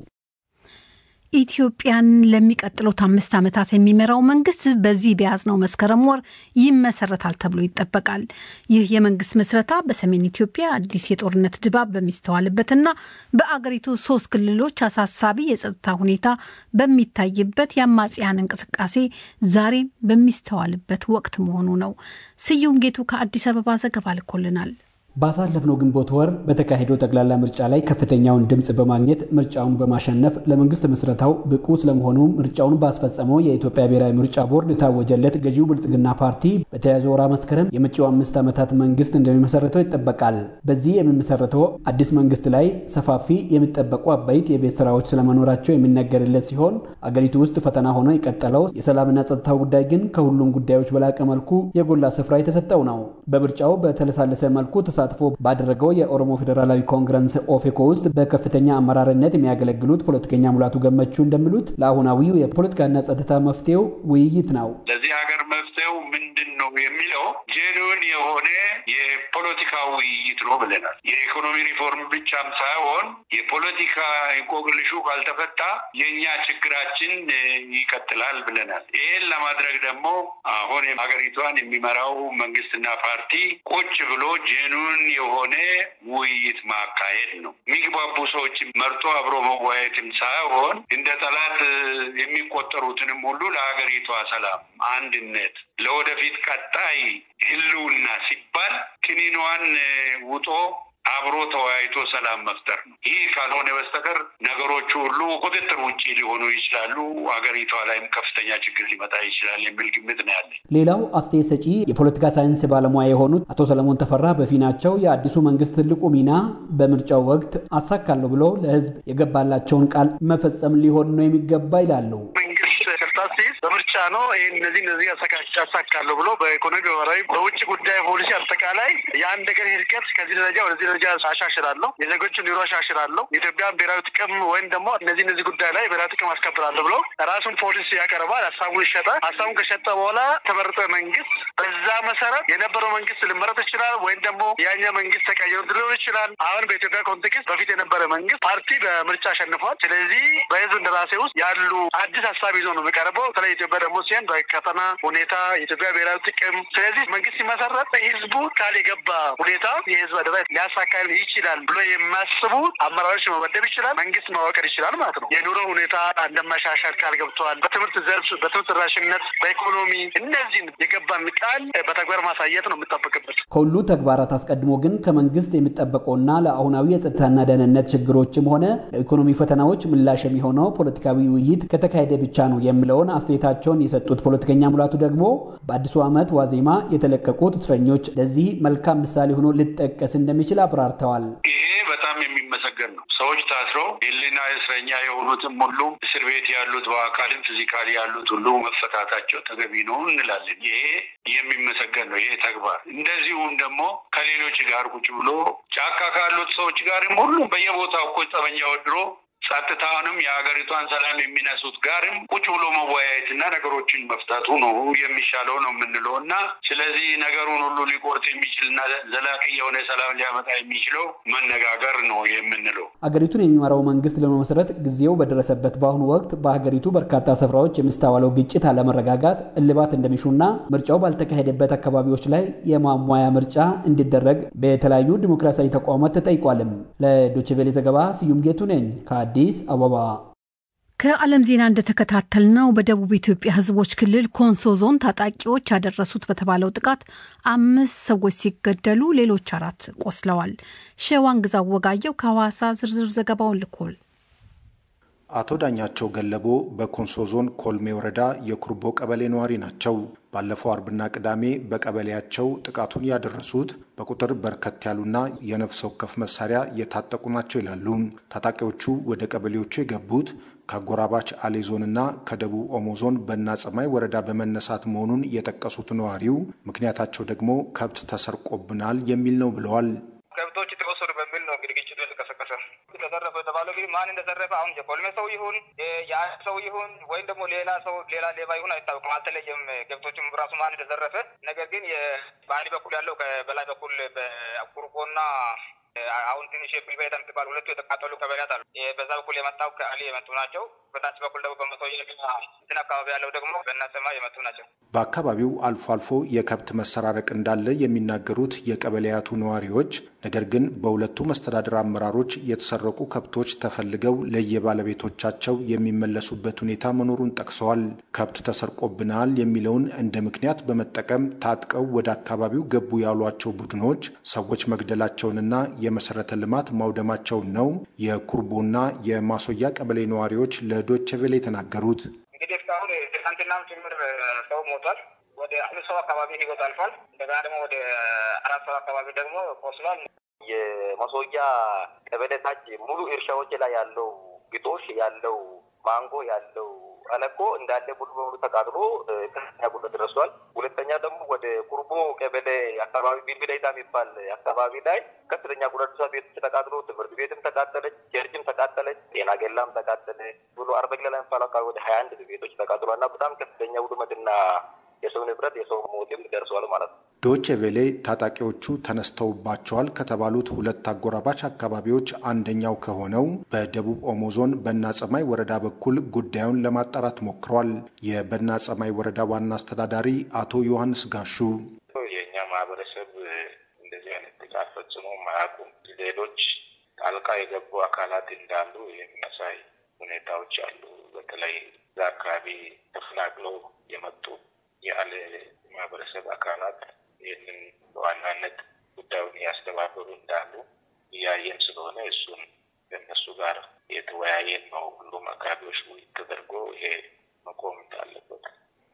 ኢትዮጵያን ለሚቀጥሉት አምስት ዓመታት የሚመራው መንግስት በዚህ በያዝነው መስከረም ወር ይመሰረታል ተብሎ ይጠበቃል። ይህ የመንግስት ምስረታ በሰሜን ኢትዮጵያ አዲስ የጦርነት ድባብ በሚስተዋልበትና በአገሪቱ ሶስት ክልሎች አሳሳቢ የጸጥታ ሁኔታ በሚታይበት የአማጽያን እንቅስቃሴ ዛሬም በሚስተዋልበት ወቅት መሆኑ ነው። ስዩም ጌቱ ከአዲስ አበባ ዘገባ ልኮልናል። ባሳለፍነው ግንቦት ወር በተካሄደው ጠቅላላ ምርጫ ላይ ከፍተኛውን ድምፅ በማግኘት ምርጫውን በማሸነፍ ለመንግስት ምስረታው ብቁ ስለመሆኑ ምርጫውን ባስፈጸመው የኢትዮጵያ ብሔራዊ ምርጫ ቦርድ የታወጀለት ገዢው ብልጽግና ፓርቲ በተያዘው ወራ መስከረም የመጪው አምስት ዓመታት መንግስት እንደሚመሰረተው ይጠበቃል። በዚህ የሚመሰረተው አዲስ መንግስት ላይ ሰፋፊ የሚጠበቁ አበይት የቤት ስራዎች ስለመኖራቸው የሚነገርለት ሲሆን አገሪቱ ውስጥ ፈተና ሆኖ የቀጠለው የሰላምና ጸጥታው ጉዳይ ግን ከሁሉም ጉዳዮች በላቀ መልኩ የጎላ ስፍራ የተሰጠው ነው። በምርጫው በተለሳለሰ መልኩ ተሳትፎ ባደረገው የኦሮሞ ፌዴራላዊ ኮንግረስ ኦፌኮ ውስጥ በከፍተኛ አመራርነት የሚያገለግሉት ፖለቲከኛ ሙላቱ ገመቹ እንደሚሉት ለአሁናዊው የፖለቲካና ጸጥታ መፍትሄው ውይይት ነው። ለዚህ ሀገር መፍትሄው ምንድን ነው የሚለው ጄኑን የሆነ የፖለቲካ ውይይት ነው ብለናል። የኢኮኖሚ ሪፎርም ብቻም ሳይሆን የፖለቲካ እንቆቅልሹ ካልተፈታ የእኛ ችግራችን ይቀጥላል ብለናል። ይህን ለማድረግ ደግሞ አሁን ሀገሪቷን የሚመራው መንግስትና ፓርቲ ቁጭ ብሎ ጄኑን የሆነ ውይይት ማካሄድ ነው። የሚግባቡ ሰዎችን መርጦ አብሮ መወያየትም ሳይሆን እንደ ጠላት የሚቆጠሩትንም ሁሉ ለሀገሪቷ ሰላም፣ አንድነት፣ ለወደፊት ቀጣይ ህልውና ሲባል ክኒኗን ውጦ አብሮ ተወያይቶ ሰላም መፍጠር ነው። ይህ ካልሆነ በስተቀር ነገሮቹ ሁሉ ቁጥጥር ውጭ ሊሆኑ ይችላሉ። ሀገሪቷ ላይም ከፍተኛ ችግር ሊመጣ ይችላል የሚል ግምት ነው ያለኝ። ሌላው አስተያየት ሰጪ የፖለቲካ ሳይንስ ባለሙያ የሆኑት አቶ ሰለሞን ተፈራ በፊናቸው የአዲሱ መንግስት ትልቁ ሚና በምርጫው ወቅት አሳካለሁ ብሎ ለህዝብ የገባላቸውን ቃል መፈጸም ሊሆን ነው የሚገባ ይላሉ። መንግስት ስልጣን ሲይዝ በምርጫ ነው ይህን እነዚህ እነዚህ ያሳካለሁ ብሎ በኢኮኖሚ ማህበራዊ፣ በውጭ ጉዳይ ፖሊሲ አጠቃላይ የአንድ ሀገር ሂድቀት ከዚህ ደረጃ ወደዚህ ደረጃ አሻሽላለሁ፣ የዜጎችን ኑሮ አሻሽላለሁ፣ የኢትዮጵያን ብሔራዊ ጥቅም ወይም ደግሞ እነዚህ እነዚህ ጉዳይ ላይ ብሔራዊ ጥቅም አስከብራለሁ ብሎ ራሱን ፖሊሲ ያቀርባል። ሀሳቡን ይሸጣል። ሀሳቡን ከሸጠ በኋላ ተመረጠ መንግስት በዛ መሰረት የነበረው መንግስት ሊመረጥ ይችላል፣ ወይም ደግሞ ያኛ መንግስት ተቀይሮ ሊሆን ይችላል። አሁን በኢትዮጵያ ኮንቴክስት በፊት የነበረ መንግስት ፓርቲ በምርጫ አሸንፏል። ስለዚህ በህዝብ እንደራሴ ውስጥ ያሉ አዲስ ሀሳብ ይዞ ነው የሚቀርበው። በተለይ ኢትዮጵያ ደግሞ ሲሆን በቀጠና ሁኔታ የኢትዮጵያ ብሔራዊ ጥቅም። ስለዚህ መንግስት ሲመሰረት ህዝቡ ቃል የገባ ሁኔታ የህዝብ አደራ ሊያሳካል ይችላል ብሎ የሚያስቡ አመራሮች መመደብ ይችላል። መንግስት ማዋቀር ይችላል ማለት ነው። የኑሮ ሁኔታ እንደማሻሻል ቃል ገብተዋል። በትምህርት ዘርፍ፣ በትምህርት ተደራሽነት፣ በኢኮኖሚ እነዚህን የገባን ቃል በተግባር ማሳየት ነው የሚጠበቅበት። ከሁሉ ተግባራት አስቀድሞ ግን ከመንግስት የሚጠበቀውና ለአሁናዊ የጸጥታና ደህንነት ችግሮችም ሆነ ለኢኮኖሚ ፈተናዎች ምላሽ የሚሆነው ፖለቲካዊ ውይይት ከተካሄደ ብቻ ነው የሚለውን አስተያየታቸውን የሰጡት ፖለቲከኛ ሙላቱ ደግሞ በአዲሱ ዓመት ዋዜማ የተለቀቁት እስረኞች ለዚህ መልካም ምሳሌ ሆኖ ሊጠቀስ እንደሚችል አብራርተዋል። ይሄ በጣም የሚመሰገን ነው። ሰዎች ታስረው የህሊና እስረኛ የሆኑትም ሁሉ እስር ቤት ያሉት በአካልም ፊዚካሊ ያሉት ሁሉ መፈታታቸው ተገቢ ነው እንላለን። ይሄ የሚመሰገን ነው። ይሄ ተግባር እንደዚሁም ደግሞ ከሌሎች ጋር ቁጭ ብሎ ጫካ ካሉት ሰዎች ጋርም ሁሉም በየቦታው እኮ ጠመንጃ ወድሮ ጸጥታውንም የሀገሪቷን ሰላም የሚነሱት ጋርም ቁጭ ብሎ መወያየትና ነገሮችን መፍታቱ ነው የሚሻለው ነው የምንለው እና ስለዚህ ነገሩን ሁሉ ሊቆርጥ የሚችልና ዘላቂ የሆነ ሰላም ሊያመጣ የሚችለው መነጋገር ነው የምንለው። አገሪቱን የሚመራው መንግስት ለመመስረት ጊዜው በደረሰበት በአሁኑ ወቅት በሀገሪቱ በርካታ ስፍራዎች የሚስተዋለው ግጭት፣ አለመረጋጋት እልባት እንደሚሹና ምርጫው ባልተካሄደበት አካባቢዎች ላይ የማሟያ ምርጫ እንዲደረግ በተለያዩ ዲሞክራሲያዊ ተቋማት ተጠይቋልም። ለዶችቬሌ ዘገባ ስዩም ጌቱ ነኝ አዲስ አበባ። ከዓለም ዜና እንደተከታተልነው በደቡብ ኢትዮጵያ ሕዝቦች ክልል ኮንሶ ዞን ታጣቂዎች ያደረሱት በተባለው ጥቃት አምስት ሰዎች ሲገደሉ ሌሎች አራት ቆስለዋል። ሸዋን ግዛው ወጋየው ከሐዋሳ ዝርዝር ዘገባውን ልኮል። አቶ ዳኛቸው ገለቦ በኮንሶ ዞን ኮልሜ ወረዳ የኩርቦ ቀበሌ ነዋሪ ናቸው። ባለፈው አርብና ቅዳሜ በቀበሌያቸው ጥቃቱን ያደረሱት በቁጥር በርከት ያሉና የነፍስ ወከፍ መሳሪያ የታጠቁ ናቸው ይላሉ። ታጣቂዎቹ ወደ ቀበሌዎቹ የገቡት ከአጎራባች አሌ ዞንና ከደቡብ ኦሞ ዞን በና ጸማይ ወረዳ በመነሳት መሆኑን የጠቀሱት ነዋሪው ምክንያታቸው ደግሞ ከብት ተሰርቆብናል የሚል ነው ብለዋል። ከብቶች ተወሰዱ በሚል ነው እንግዲህ ግጭቱ የተቀሰቀሰ። ተዘረፈ የተባለው ግን ማን እንደዘረፈ አሁን የኮልሜ ሰው ይሁን የአንድ ሰው ይሁን ወይም ደግሞ ሌላ ሰው ሌላ ሌባ ይሁን አይታወቅም፣ አልተለየም። ከብቶችም ራሱ ማን እንደዘረፈ ነገር ግን በአንድ በኩል ያለው በላይ በኩል በቁርቆና አሁን ትንሽ የፕሪቬታ የምትባል ሁለቱ የተቃጠሉ ቀበሌያት አሉ። በዛ በኩል የመጣው ከአሊ የመጡ ናቸው። በታች በኩል ደግሞ በመቶየ እንትን አካባቢ ያለው ደግሞ በእናሰማ የመጡ ናቸው። በአካባቢው አልፎ አልፎ የከብት መሰራረቅ እንዳለ የሚናገሩት የቀበሌያቱ ነዋሪዎች፣ ነገር ግን በሁለቱ መስተዳድር አመራሮች የተሰረቁ ከብቶች ተፈልገው ለየባለቤቶቻቸው የሚመለሱበት ሁኔታ መኖሩን ጠቅሰዋል። ከብት ተሰርቆብናል የሚለውን እንደ ምክንያት በመጠቀም ታጥቀው ወደ አካባቢው ገቡ ያሏቸው ቡድኖች ሰዎች መግደላቸውንና የመሰረተ ልማት ማውደማቸውን ነው የኩርቦና የማሶያ ቀበሌ ነዋሪዎች ለዶቼ ቬለ የተናገሩት። እንግዲህ እስካሁን ትናንትናም ጭምር ሰው ሞቷል። ወደ አምስት ሰው አካባቢ ህይወት አልፏል። እንደገና ደግሞ ወደ አራት ሰው አካባቢ ደግሞ ቆስሏል። የማሶያ ቀበሌ ታች ሙሉ እርሻዎች ላይ ያለው ግጦሽ ያለው ማንጎ ያለው አለኮ እንዳለ ሙሉ በሙሉ ተቃጥሎ ከፍተኛ ጉዳት ደርሷል። ሁለተኛ ደግሞ ወደ ቁርቦ ቀበሌ አካባቢ ቢልቢላይታ የሚባል አካባቢ ላይ ከፍተኛ ጉዳት ደርሷል። ቤቶች ተቃጥሎ ትምህርት ቤትም ተቃጠለች፣ ቸርችም ተቃጠለች፣ ጤና ጌላም ተቃጠለ ብሎ አርበግላ ላይ የሚባል አካባቢ ወደ ሀያ አንድ ቤቶች ተቃጥሏል እና በጣም ከፍተኛ ውድመትና የሰው ንብረት የሰው ሞትም ደርሰዋል ማለት ነው። ዶቼ ቬሌ ታጣቂዎቹ ተነስተውባቸዋል ከተባሉት ሁለት አጎራባች አካባቢዎች አንደኛው ከሆነው በደቡብ ኦሞ ዞን በና ጸማይ ወረዳ በኩል ጉዳዩን ለማጣራት ሞክሯል። የበና ጸማይ ወረዳ ዋና አስተዳዳሪ አቶ ዮሐንስ ጋሹ የእኛ ማህበረሰብ እንደዚህ አይነት ጥቃት ፈጽሞ ማያውቁም። ሌሎች ጣልቃ የገቡ አካላት እንዳሉ የሚያሳይ ሁኔታዎች አሉ። በተለይ እዛ አካባቢ ተፈናቅለው የመጡ ያለ ማህበረሰብ አካላት ይህንን በዋናነት ጉዳዩን እያስተባበሩ እንዳሉ እያየን ስለሆነ እሱን ከእነሱ ጋር የተወያየን ነው። ሁሉም አካባቢዎች ውይይት ተደርጎ ይሄ መቆም እንዳለበት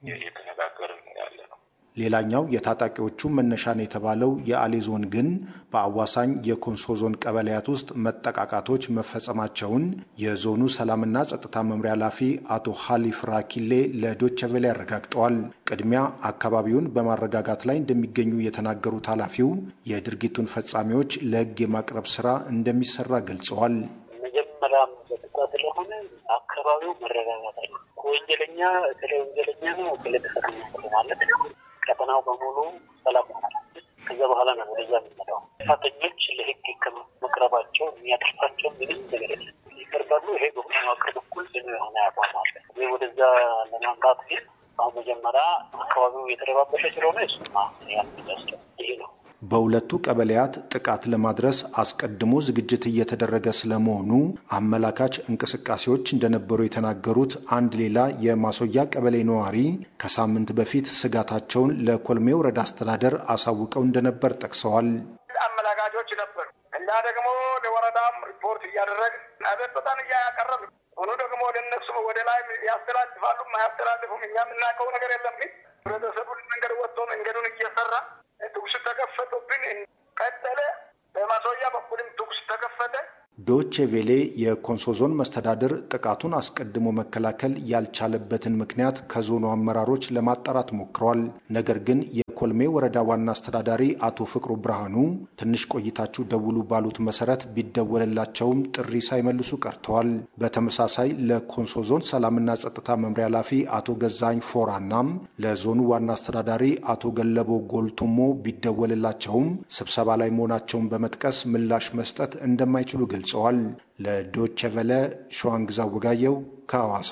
እየተነጋገርን ያለ ነው። ሌላኛው የታጣቂዎቹ መነሻ ነው የተባለው የአሌ ዞን ግን በአዋሳኝ የኮንሶ ዞን ቀበሌያት ውስጥ መጠቃቃቶች መፈጸማቸውን የዞኑ ሰላምና ጸጥታ መምሪያ ኃላፊ አቶ ሀሊፍ ራኪሌ ለዶቼ ቬለ አረጋግጠዋል። ቅድሚያ አካባቢውን በማረጋጋት ላይ እንደሚገኙ የተናገሩት ኃላፊው የድርጊቱን ፈጻሚዎች ለሕግ የማቅረብ ስራ እንደሚሰራ ገልጸዋል። መጀመሪያም ጸጥታ ስለሆነ አካባቢው መረጋጋት አለ። ወንጀለኛ ስለ ወንጀለኛ ነው ስለተፈጸመ ማለት ነው ቀጠናው በሙሉ ሰላም ሆናል። ከዛ በኋላ ነው ወደዛ የሚመጣው። ጥፋተኞች ለህግ ከመቅረባቸው የሚያጠፋቸው ምንም ነገር የለም። ይቀርባሉ። ይሄ በመዋቅር በኩል ጽኑ የሆነ አቋም አለ። ይህ ወደዛ ለማምጣት ግን አሁን መጀመሪያ አካባቢው የተረባበሸ ስለሆነ እሱማ ያስደስተ ይሄ ነው። በሁለቱ ቀበሌያት ጥቃት ለማድረስ አስቀድሞ ዝግጅት እየተደረገ ስለመሆኑ አመላካች እንቅስቃሴዎች እንደነበሩ የተናገሩት አንድ ሌላ የማሶያ ቀበሌ ነዋሪ ከሳምንት በፊት ስጋታቸውን ለኮልሜ ወረዳ አስተዳደር አሳውቀው እንደነበር ጠቅሰዋል። አመላካቾች ነበሩ። እኛ ደግሞ ለወረዳም ሪፖርት እያደረግን አቤቱታን እያቀረብ ሆኖ ደግሞ ለነሱ ወደ ላይ ያስተላልፋሉም አያስተላልፉም እኛ የምናውቀው ነገር የለም። ግን ህብረተሰቡን መንገድ ወጥቶ መንገዱን እየሰራ ተኩስ ተከፈቱብን። ቀጠለ። በማሶያ በኩልም ተኩስ ተከፈተ። ዶቼ ቬሌ የኮንሶ ዞን መስተዳድር ጥቃቱን አስቀድሞ መከላከል ያልቻለበትን ምክንያት ከዞኑ አመራሮች ለማጣራት ሞክረዋል። ነገር ግን የኮልሜ ወረዳ ዋና አስተዳዳሪ አቶ ፍቅሩ ብርሃኑ ትንሽ ቆይታችሁ ደውሉ ባሉት መሰረት ቢደወልላቸውም ጥሪ ሳይመልሱ ቀርተዋል። በተመሳሳይ ለኮንሶ ዞን ሰላምና ጸጥታ መምሪያ ኃላፊ አቶ ገዛኝ ፎራናም ለዞኑ ዋና አስተዳዳሪ አቶ ገለቦ ጎልቱሞ ቢደወልላቸውም ስብሰባ ላይ መሆናቸውን በመጥቀስ ምላሽ መስጠት እንደማይችሉ ገልጸዋል። ለዶቼ ቨለ ሸዋንግዛ ወጋየው ከሐዋሳ።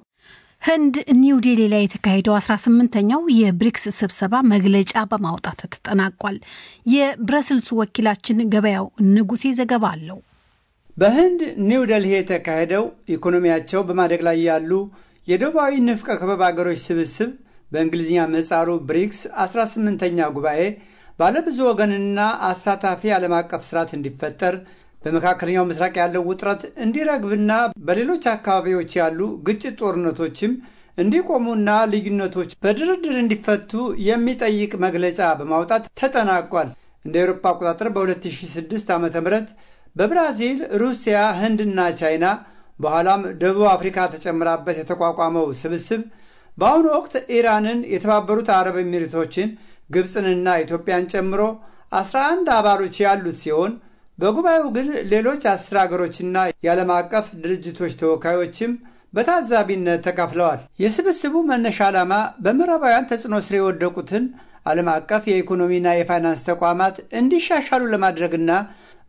ህንድ ኒው ዴሊ ላይ የተካሄደው 18ኛው የብሪክስ ስብሰባ መግለጫ በማውጣት ተጠናቋል። የብረስልስ ወኪላችን ገበያው ንጉሴ ዘገባ አለው። በህንድ ኒው ደልሂ የተካሄደው ኢኮኖሚያቸው በማደግ ላይ ያሉ የደቡባዊ ንፍቀ ክበብ አገሮች ስብስብ በእንግሊዝኛ ምህጻሩ ብሪክስ 18ኛ ጉባኤ ባለብዙ ወገንና አሳታፊ ዓለም አቀፍ ስርዓት እንዲፈጠር በመካከለኛው ምስራቅ ያለው ውጥረት እንዲረግብና በሌሎች አካባቢዎች ያሉ ግጭት ጦርነቶችም እንዲቆሙና ልዩነቶች በድርድር እንዲፈቱ የሚጠይቅ መግለጫ በማውጣት ተጠናቋል። እንደ አውሮፓ አቆጣጠር በ2006 ዓ ም በብራዚል፣ ሩሲያ፣ ህንድና ቻይና በኋላም ደቡብ አፍሪካ ተጨምራበት የተቋቋመው ስብስብ በአሁኑ ወቅት ኢራንን፣ የተባበሩት አረብ ኤሚሬቶችን፣ ግብፅንና ኢትዮጵያን ጨምሮ 11 አባሎች ያሉት ሲሆን በጉባኤው ግን ሌሎች አስር አገሮችና የዓለም አቀፍ ድርጅቶች ተወካዮችም በታዛቢነት ተካፍለዋል። የስብስቡ መነሻ ዓላማ በምዕራባውያን ተጽዕኖ ስር የወደቁትን ዓለም አቀፍ የኢኮኖሚና የፋይናንስ ተቋማት እንዲሻሻሉ ለማድረግና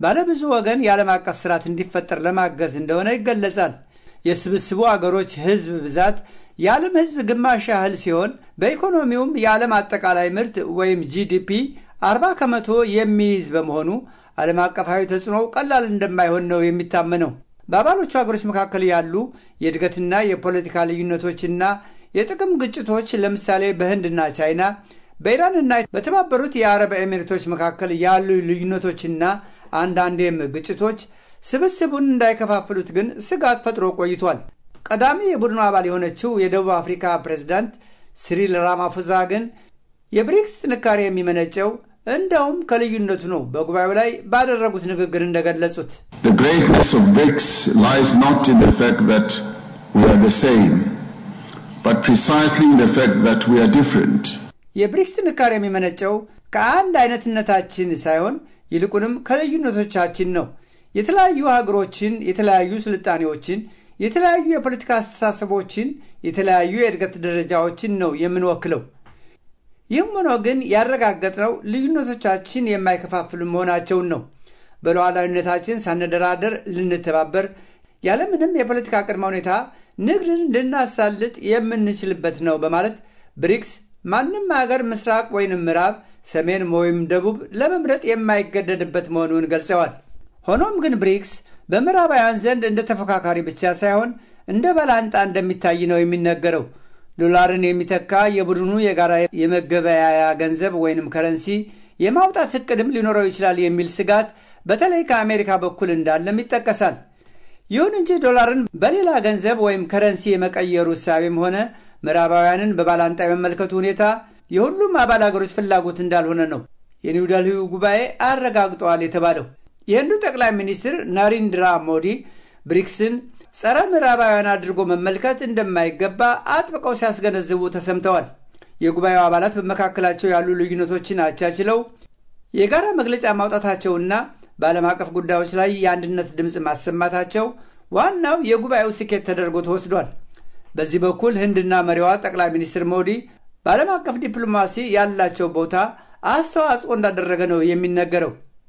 ባለብዙ ወገን የዓለም አቀፍ ስርዓት እንዲፈጠር ለማገዝ እንደሆነ ይገለጻል። የስብስቡ አገሮች ህዝብ ብዛት የዓለም ህዝብ ግማሽ ያህል ሲሆን በኢኮኖሚውም የዓለም አጠቃላይ ምርት ወይም ጂዲፒ 40 ከመቶ የሚይዝ በመሆኑ ዓለም አቀፋዊ ተጽዕኖው ቀላል እንደማይሆን ነው የሚታመነው። በአባሎቹ ሀገሮች መካከል ያሉ የእድገትና የፖለቲካ ልዩነቶችና የጥቅም ግጭቶች ለምሳሌ በህንድና ቻይና፣ በኢራንና በተባበሩት የአረብ ኤሚሬቶች መካከል ያሉ ልዩነቶችና አንዳንዴም ግጭቶች ስብስቡን እንዳይከፋፍሉት ግን ስጋት ፈጥሮ ቆይቷል። ቀዳሚ የቡድኑ አባል የሆነችው የደቡብ አፍሪካ ፕሬዝዳንት ሲሪል ራማፎዛ ግን የብሪክስ ጥንካሬ የሚመነጨው እንደውም ከልዩነቱ ነው በጉባኤው ላይ ባደረጉት ንግግር እንደገለጹት The greatness of BRICS lies not in the fact that we are the same, but precisely in the fact that we are different. የብሪክስ ጥንካሬ የሚመነጨው ከአንድ አይነትነታችን ሳይሆን ይልቁንም ከልዩነቶቻችን ነው። የተለያዩ ሀገሮችን፣ የተለያዩ ስልጣኔዎችን፣ የተለያዩ የፖለቲካ አስተሳሰቦችን፣ የተለያዩ የእድገት ደረጃዎችን ነው የምንወክለው። ይህም ሆኖ ግን ያረጋገጥነው ልዩነቶቻችን የማይከፋፍሉ መሆናቸውን ነው። በሉዓላዊነታችን ሳንደራደር ልንተባበር ያለምንም የፖለቲካ ቅድመ ሁኔታ ንግድን ልናሳልጥ የምንችልበት ነው በማለት ብሪክስ ማንም ሀገር ምስራቅ ወይንም ምዕራብ፣ ሰሜን ወይም ደቡብ ለመምረጥ የማይገደድበት መሆኑን ገልጸዋል። ሆኖም ግን ብሪክስ በምዕራባውያን ዘንድ እንደ ተፎካካሪ ብቻ ሳይሆን እንደ ባላንጣ እንደሚታይ ነው የሚነገረው። ዶላርን የሚተካ የቡድኑ የጋራ የመገበያያ ገንዘብ ወይንም ከረንሲ የማውጣት እቅድም ሊኖረው ይችላል የሚል ስጋት በተለይ ከአሜሪካ በኩል እንዳለም ይጠቀሳል። ይሁን እንጂ ዶላርን በሌላ ገንዘብ ወይም ከረንሲ የመቀየሩ እሳቤም ሆነ ምዕራባውያንን በባላንጣ የመመልከቱ ሁኔታ የሁሉም አባል አገሮች ፍላጎት እንዳልሆነ ነው የኒውደልሂው ጉባኤ አረጋግጠዋል የተባለው። የህንዱ ጠቅላይ ሚኒስትር ናሪንድራ ሞዲ ብሪክስን ጸረ ምዕራባውያን አድርጎ መመልከት እንደማይገባ አጥብቀው ሲያስገነዝቡ ተሰምተዋል። የጉባኤው አባላት በመካከላቸው ያሉ ልዩነቶችን አቻችለው የጋራ መግለጫ ማውጣታቸውና በዓለም አቀፍ ጉዳዮች ላይ የአንድነት ድምፅ ማሰማታቸው ዋናው የጉባኤው ስኬት ተደርጎ ተወስዷል። በዚህ በኩል ህንድና መሪዋ ጠቅላይ ሚኒስትር ሞዲ በዓለም አቀፍ ዲፕሎማሲ ያላቸው ቦታ አስተዋጽኦ እንዳደረገ ነው የሚነገረው።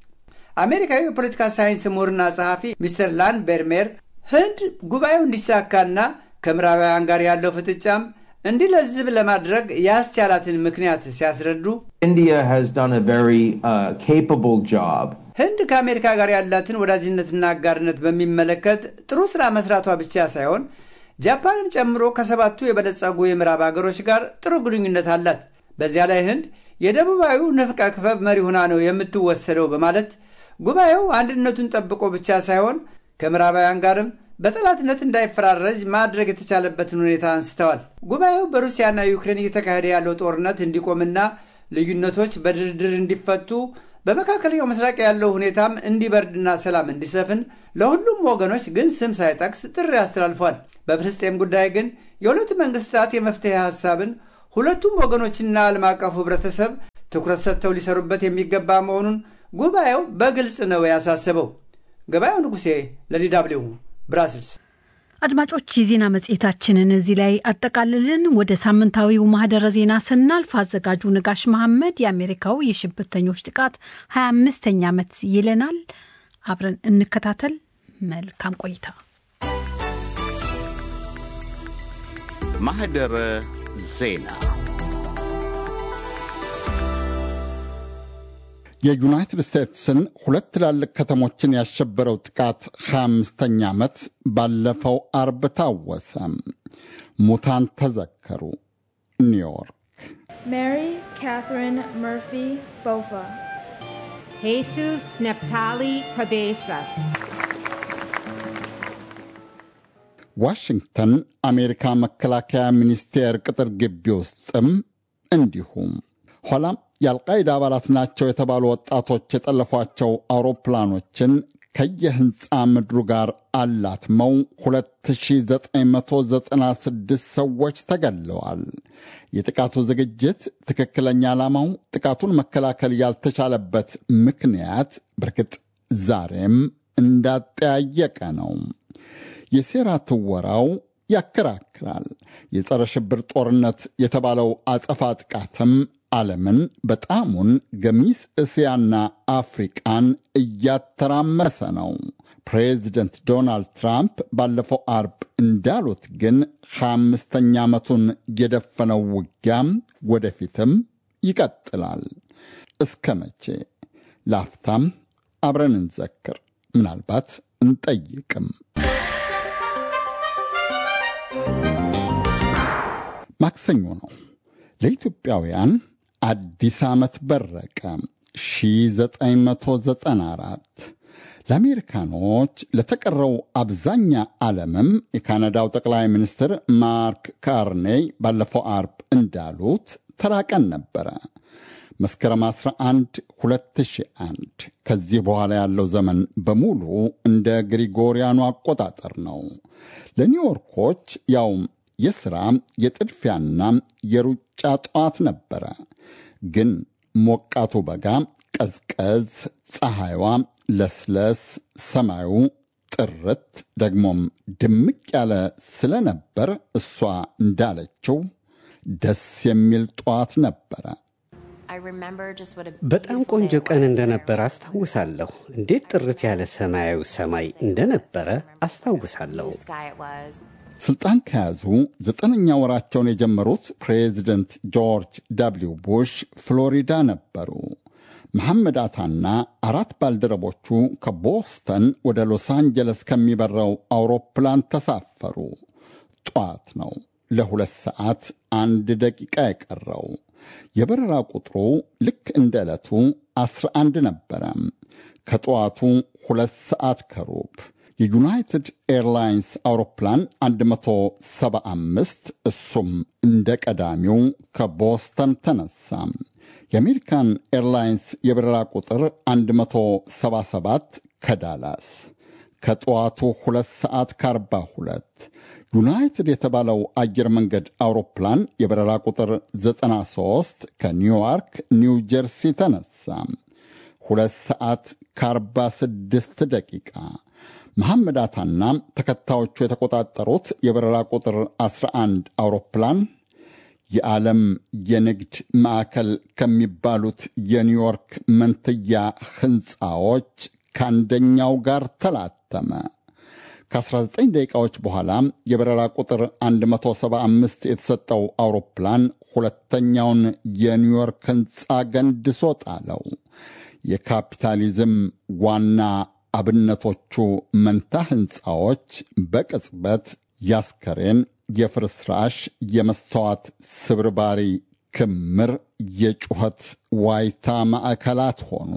አሜሪካዊ የፖለቲካ ሳይንስ ምሁርና ጸሐፊ ሚስተር ላን ቤርሜር ህንድ ጉባኤው እንዲሳካና ከምዕራባውያን ጋር ያለው ፍጥጫም እንዲለዝብ ለማድረግ ያስቻላትን ምክንያት ሲያስረዱ India has done a very uh, capable job ህንድ ከአሜሪካ ጋር ያላትን ወዳጅነትና አጋርነት በሚመለከት ጥሩ ስራ መስራቷ ብቻ ሳይሆን ጃፓንን ጨምሮ ከሰባቱ የበለጸጉ የምዕራብ ሀገሮች ጋር ጥሩ ግንኙነት አላት። በዚያ ላይ ህንድ የደቡባዊው ንፍቀ ክበብ መሪ ሆና ነው የምትወሰደው በማለት ጉባኤው አንድነቱን ጠብቆ ብቻ ሳይሆን ከምዕራባውያን ጋርም በጠላትነት እንዳይፈራረጅ ማድረግ የተቻለበትን ሁኔታ አንስተዋል። ጉባኤው በሩሲያና ዩክሬን እየተካሄደ ያለው ጦርነት እንዲቆምና ልዩነቶች በድርድር እንዲፈቱ በመካከለኛው ምስራቅ ያለው ሁኔታም እንዲበርድና ሰላም እንዲሰፍን ለሁሉም ወገኖች ግን ስም ሳይጠቅስ ጥሪ አስተላልፏል። በፍልስጤም ጉዳይ ግን የሁለት መንግስታት የመፍትሄ ሀሳብን ሁለቱም ወገኖችና ዓለም አቀፉ ህብረተሰብ ትኩረት ሰጥተው ሊሰሩበት የሚገባ መሆኑን ጉባኤው በግልጽ ነው ያሳሰበው። ገበያው ንጉሴ ለዲ ደብልዩ ብራስልስ። አድማጮች የዜና መጽሔታችንን እዚህ ላይ አጠቃልልን። ወደ ሳምንታዊው ማህደረ ዜና ስናልፍ አዘጋጁ ነጋሽ መሐመድ የአሜሪካው የሽብርተኞች ጥቃት 25ኛ ዓመት ይለናል። አብረን እንከታተል። መልካም ቆይታ። ማህደረ ዜና የዩናይትድ ስቴትስን ሁለት ትላልቅ ከተሞችን ያሸበረው ጥቃት 25ኛ ዓመት ባለፈው አርብ ታወሰ። ሙታን ተዘከሩ። ኒውዮርክ ሜሪ ካትሪን መርፊ ቦፋ ሄሱስ ነፕታሊ ፐቤሳስ ዋሽንግተን አሜሪካ መከላከያ ሚኒስቴር ቅጥር ግቢ ውስጥም እንዲሁም ኋላም የአልቃይዳ አባላት ናቸው የተባሉ ወጣቶች የጠለፏቸው አውሮፕላኖችን ከየህንፃ ምድሩ ጋር አላትመው 2996 ሰዎች ተገለዋል። የጥቃቱ ዝግጅት ትክክለኛ ዓላማው ጥቃቱን መከላከል ያልተቻለበት ምክንያት በርግጥ ዛሬም እንዳጠያየቀ ነው። የሴራ ትወራው ያከራክራል። የጸረ ሽብር ጦርነት የተባለው አጸፋ ጥቃትም ዓለምን በጣሙን ገሚስ እስያና አፍሪቃን እያተራመሰ ነው። ፕሬዚደንት ዶናልድ ትራምፕ ባለፈው አርብ እንዳሉት ግን ሃያ አምስተኛ ዓመቱን የደፈነው ውጊያም ወደፊትም ይቀጥላል። እስከ መቼ? ላፍታም አብረን እንዘክር፣ ምናልባት እንጠይቅም። ማክሰኞ ነው። ለኢትዮጵያውያን አዲስ ዓመት በረቀ 1994 ለአሜሪካኖች ለተቀረው አብዛኛ ዓለምም የካናዳው ጠቅላይ ሚኒስትር ማርክ ካርኔይ ባለፈው አርብ እንዳሉት ተራቀን ነበረ። መስከረም 11 2001 ከዚህ በኋላ ያለው ዘመን በሙሉ እንደ ግሪጎሪያኑ አቆጣጠር ነው። ለኒውዮርኮች ያውም የሥራ የጥድፊያና የሩጫ ጠዋት ነበረ። ግን ሞቃቱ በጋ ቀዝቀዝ፣ ፀሐይዋ ለስለስ፣ ሰማዩ ጥርት ደግሞም ድምቅ ያለ ስለነበር እሷ እንዳለችው ደስ የሚል ጠዋት ነበረ። በጣም ቆንጆ ቀን እንደነበረ አስታውሳለሁ። እንዴት ጥርት ያለ ሰማያዊ ሰማይ እንደነበረ አስታውሳለሁ። ስልጣን ከያዙ ዘጠነኛ ወራቸውን የጀመሩት ፕሬዚደንት ጆርጅ ደብሊው ቡሽ ፍሎሪዳ ነበሩ። መሐመድ አታና አራት ባልደረቦቹ ከቦስተን ወደ ሎስ አንጀለስ ከሚበረው አውሮፕላን ተሳፈሩ። ጠዋት ነው። ለሁለት ሰዓት አንድ ደቂቃ የቀረው የበረራ ቁጥሩ ልክ እንደ ዕለቱ 11 ነበረ። ከጠዋቱ ሁለት ሰዓት ከሩብ የዩናይትድ ኤርላይንስ አውሮፕላን 175 እሱም እንደ ቀዳሚው ከቦስተን ተነሳ። የአሜሪካን ኤርላይንስ የበረራ ቁጥር 177 ከዳላስ ከጠዋቱ 2 ሰዓት ከ42 ዩናይትድ የተባለው አየር መንገድ አውሮፕላን የበረራ ቁጥር 93 ከኒውዮርክ ኒው ጀርሲ ተነሳ። 2 ሰዓት ከ46 ደቂቃ መሐመድ አታና ተከታዮቹ የተቆጣጠሩት የበረራ ቁጥር 11 አውሮፕላን የዓለም የንግድ ማዕከል ከሚባሉት የኒውዮርክ መንትያ ሕንፃዎች ከአንደኛው ጋር ተላተመ። ከ19 ደቂቃዎች በኋላ የበረራ ቁጥር 175 የተሰጠው አውሮፕላን ሁለተኛውን የኒውዮርክ ሕንፃ ገንድሶ ጣለው። የካፒታሊዝም ዋና አብነቶቹ መንታ ሕንፃዎች በቅጽበት ያስከሬን፣ የፍርስራሽ፣ የመስተዋት ስብርባሪ ክምር፣ የጩኸት ዋይታ ማዕከላት ሆኑ።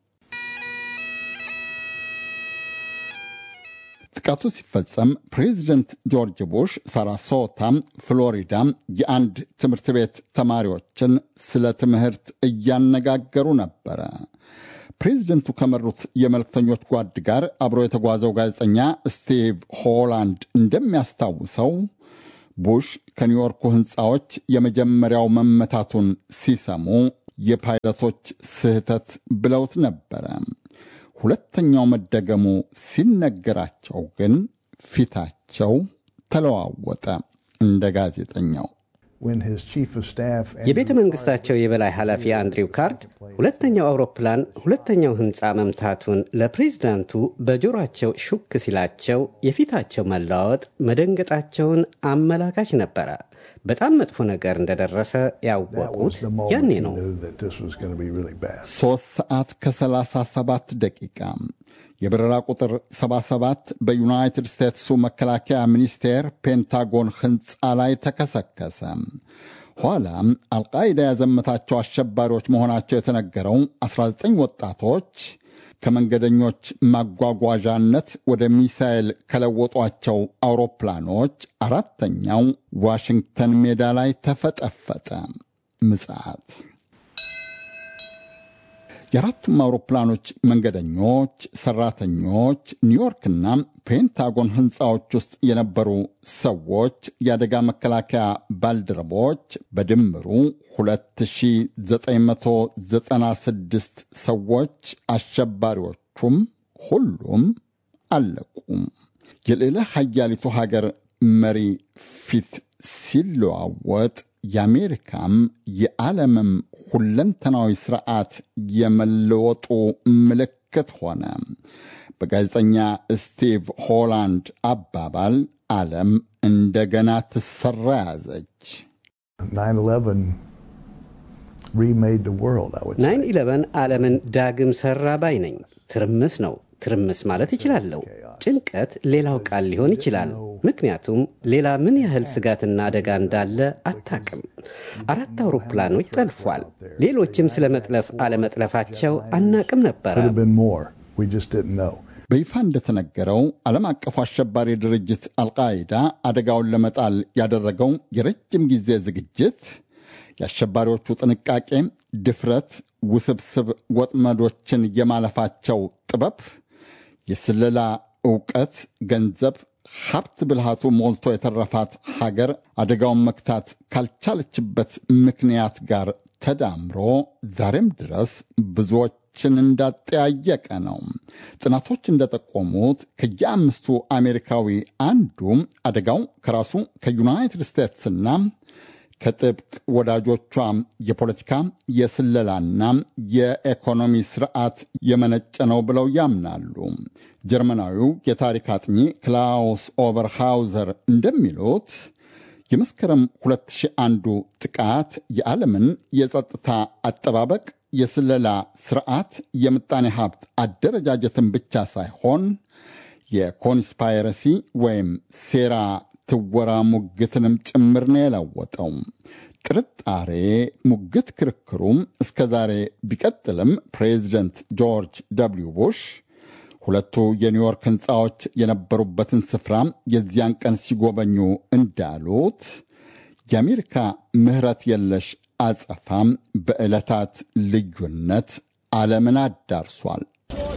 ጥቃቱ ሲፈጸም ፕሬዚደንት ጆርጅ ቡሽ ሳራሶታ ፍሎሪዳ የአንድ ትምህርት ቤት ተማሪዎችን ስለ ትምህርት እያነጋገሩ ነበረ። ፕሬዚደንቱ ከመሩት የመልክተኞች ጓድ ጋር አብሮ የተጓዘው ጋዜጠኛ ስቲቭ ሆላንድ እንደሚያስታውሰው ቡሽ ከኒውዮርኩ ሕንፃዎች የመጀመሪያው መመታቱን ሲሰሙ የፓይለቶች ስህተት ብለውት ነበረ። ሁለተኛው መደገሙ ሲነገራቸው ግን ፊታቸው ተለዋወጠ። እንደ ጋዜጠኛው የቤተ መንግስታቸው የበላይ ኃላፊ አንድሪው ካርድ ሁለተኛው አውሮፕላን ሁለተኛው ህንፃ መምታቱን ለፕሬዝዳንቱ በጆሯቸው ሹክ ሲላቸው የፊታቸው መለዋወጥ መደንገጣቸውን አመላካች ነበረ። በጣም መጥፎ ነገር እንደደረሰ ያወቁት ያኔ ነው። ሦስት ሰዓት ከ37 ደቂቃ የበረራ ቁጥር 77 በዩናይትድ ስቴትሱ መከላከያ ሚኒስቴር ፔንታጎን ሕንፃ ላይ ተከሰከሰ። ኋላም አልቃይዳ ያዘመታቸው አሸባሪዎች መሆናቸው የተነገረው 19 ወጣቶች ከመንገደኞች ማጓጓዣነት ወደ ሚሳኤል ከለወጧቸው አውሮፕላኖች አራተኛው ዋሽንግተን ሜዳ ላይ ተፈጠፈጠ። ምጽዓት የአራቱም አውሮፕላኖች መንገደኞች፣ ሰራተኞች፣ ኒውዮርክና ፔንታጎን ሕንፃዎች ውስጥ የነበሩ ሰዎች፣ የአደጋ መከላከያ ባልደረቦች በድምሩ 2996 ሰዎች፣ አሸባሪዎቹም ሁሉም አለቁ። የሌላ ሀያሊቱ ሀገር መሪ ፊት ሲለዋወጥ የአሜሪካም የዓለምም ሁለንተናዊ ስርዓት የመለወጡ ምልክት ሆነ። በጋዜጠኛ ስቲቭ ሆላንድ አባባል ዓለም እንደገና ትሰራ ያዘች። ናይን ኢለቨን ዓለምን ዳግም ሰራ ባይ ነኝ። ትርምስ ነው። ትርምስ ማለት እችላለሁ። ጭንቀት ሌላው ቃል ሊሆን ይችላል። ምክንያቱም ሌላ ምን ያህል ስጋትና አደጋ እንዳለ አታቅም። አራት አውሮፕላኖች ጠልፏል። ሌሎችም ስለ መጥለፍ አለመጥለፋቸው አናቅም ነበረ። በይፋ እንደተነገረው ዓለም አቀፉ አሸባሪ ድርጅት አልቃይዳ አደጋውን ለመጣል ያደረገው የረጅም ጊዜ ዝግጅት የአሸባሪዎቹ ጥንቃቄ፣ ድፍረት፣ ውስብስብ ወጥመዶችን የማለፋቸው ጥበብ፣ የስለላ ዕውቀት፣ ገንዘብ፣ ሀብት ብልሃቱ ሞልቶ የተረፋት ሀገር አደጋውን መክታት ካልቻለችበት ምክንያት ጋር ተዳምሮ ዛሬም ድረስ ብዙዎችን እንዳጠያየቀ ነው። ጥናቶች እንደጠቆሙት ከየአምስቱ አሜሪካዊ አንዱ አደጋው ከራሱ ከዩናይትድ ስቴትስና ከጥብቅ ወዳጆቿ የፖለቲካ የስለላና የኢኮኖሚ ስርዓት የመነጨ ነው ብለው ያምናሉ። ጀርመናዊው የታሪክ አጥኚ ክላውስ ኦበርሃውዘር እንደሚሉት የመስከረም 2001ዱ ጥቃት የዓለምን የጸጥታ አጠባበቅ፣ የስለላ ስርዓት፣ የምጣኔ ሀብት አደረጃጀትን ብቻ ሳይሆን የኮንስፓይረሲ ወይም ሴራ ትወራ ሙግትንም ጭምር ነው የለወጠው። ጥርጣሬ፣ ሙግት፣ ክርክሩም እስከ ዛሬ ቢቀጥልም ፕሬዚደንት ጆርጅ ደብሊው ቡሽ ሁለቱ የኒውዮርክ ህንፃዎች የነበሩበትን ስፍራ የዚያን ቀን ሲጎበኙ እንዳሉት የአሜሪካ ምህረት የለሽ አጸፋም በዕለታት ልዩነት ዓለምን አዳርሷል።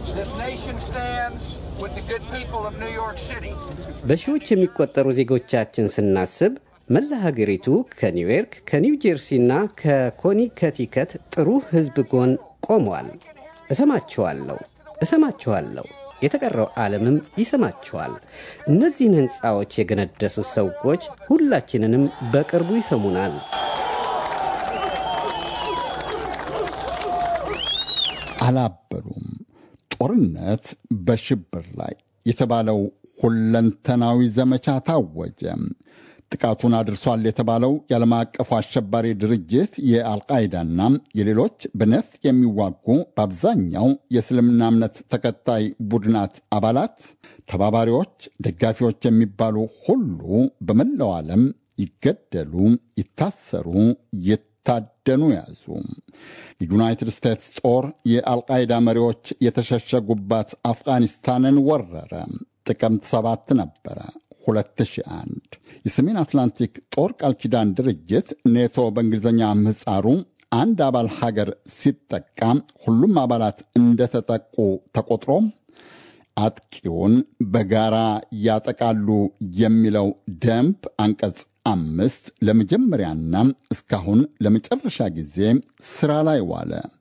በሺዎች የሚቆጠሩ ዜጎቻችን ስናስብ መላ ሀገሪቱ ከኒውዮርክ ከኒው ጀርሲና ከኮኒከቲከት ጥሩ ህዝብ ጎን ቆመዋል። እሰማችኋለሁ እሰማችኋለሁ። የተቀረው ዓለምም ይሰማችኋል። እነዚህን ሕንፃዎች የገነደሱት ሰዎች ሁላችንንም በቅርቡ ይሰሙናል። አላበሉም። ጦርነት በሽብር ላይ የተባለው ሁለንተናዊ ዘመቻ ታወጀ። ጥቃቱን አድርሷል የተባለው የዓለም አቀፉ አሸባሪ ድርጅት የአልቃይዳና የሌሎች በነፍጥ የሚዋጉ በአብዛኛው የእስልምና እምነት ተከታይ ቡድናት አባላት፣ ተባባሪዎች፣ ደጋፊዎች የሚባሉ ሁሉ በመላው ዓለም ይገደሉ፣ ይታሰሩ፣ ይታደኑ ያዙ። የዩናይትድ ስቴትስ ጦር የአልቃይዳ መሪዎች የተሸሸጉባት አፍጋኒስታንን ወረረ። ጥቅምት ሰባት ነበረ 2001 የሰሜን አትላንቲክ ጦር ቃል ኪዳን ድርጅት ኔቶ በእንግሊዝኛ ምህፃሩ አንድ አባል ሀገር ሲጠቃ ሁሉም አባላት እንደተጠቁ ተቆጥሮ አጥቂውን በጋራ ያጠቃሉ የሚለው ደንብ አንቀጽ አምስት ለመጀመሪያና እስካሁን ለመጨረሻ ጊዜ ስራ ላይ ዋለ።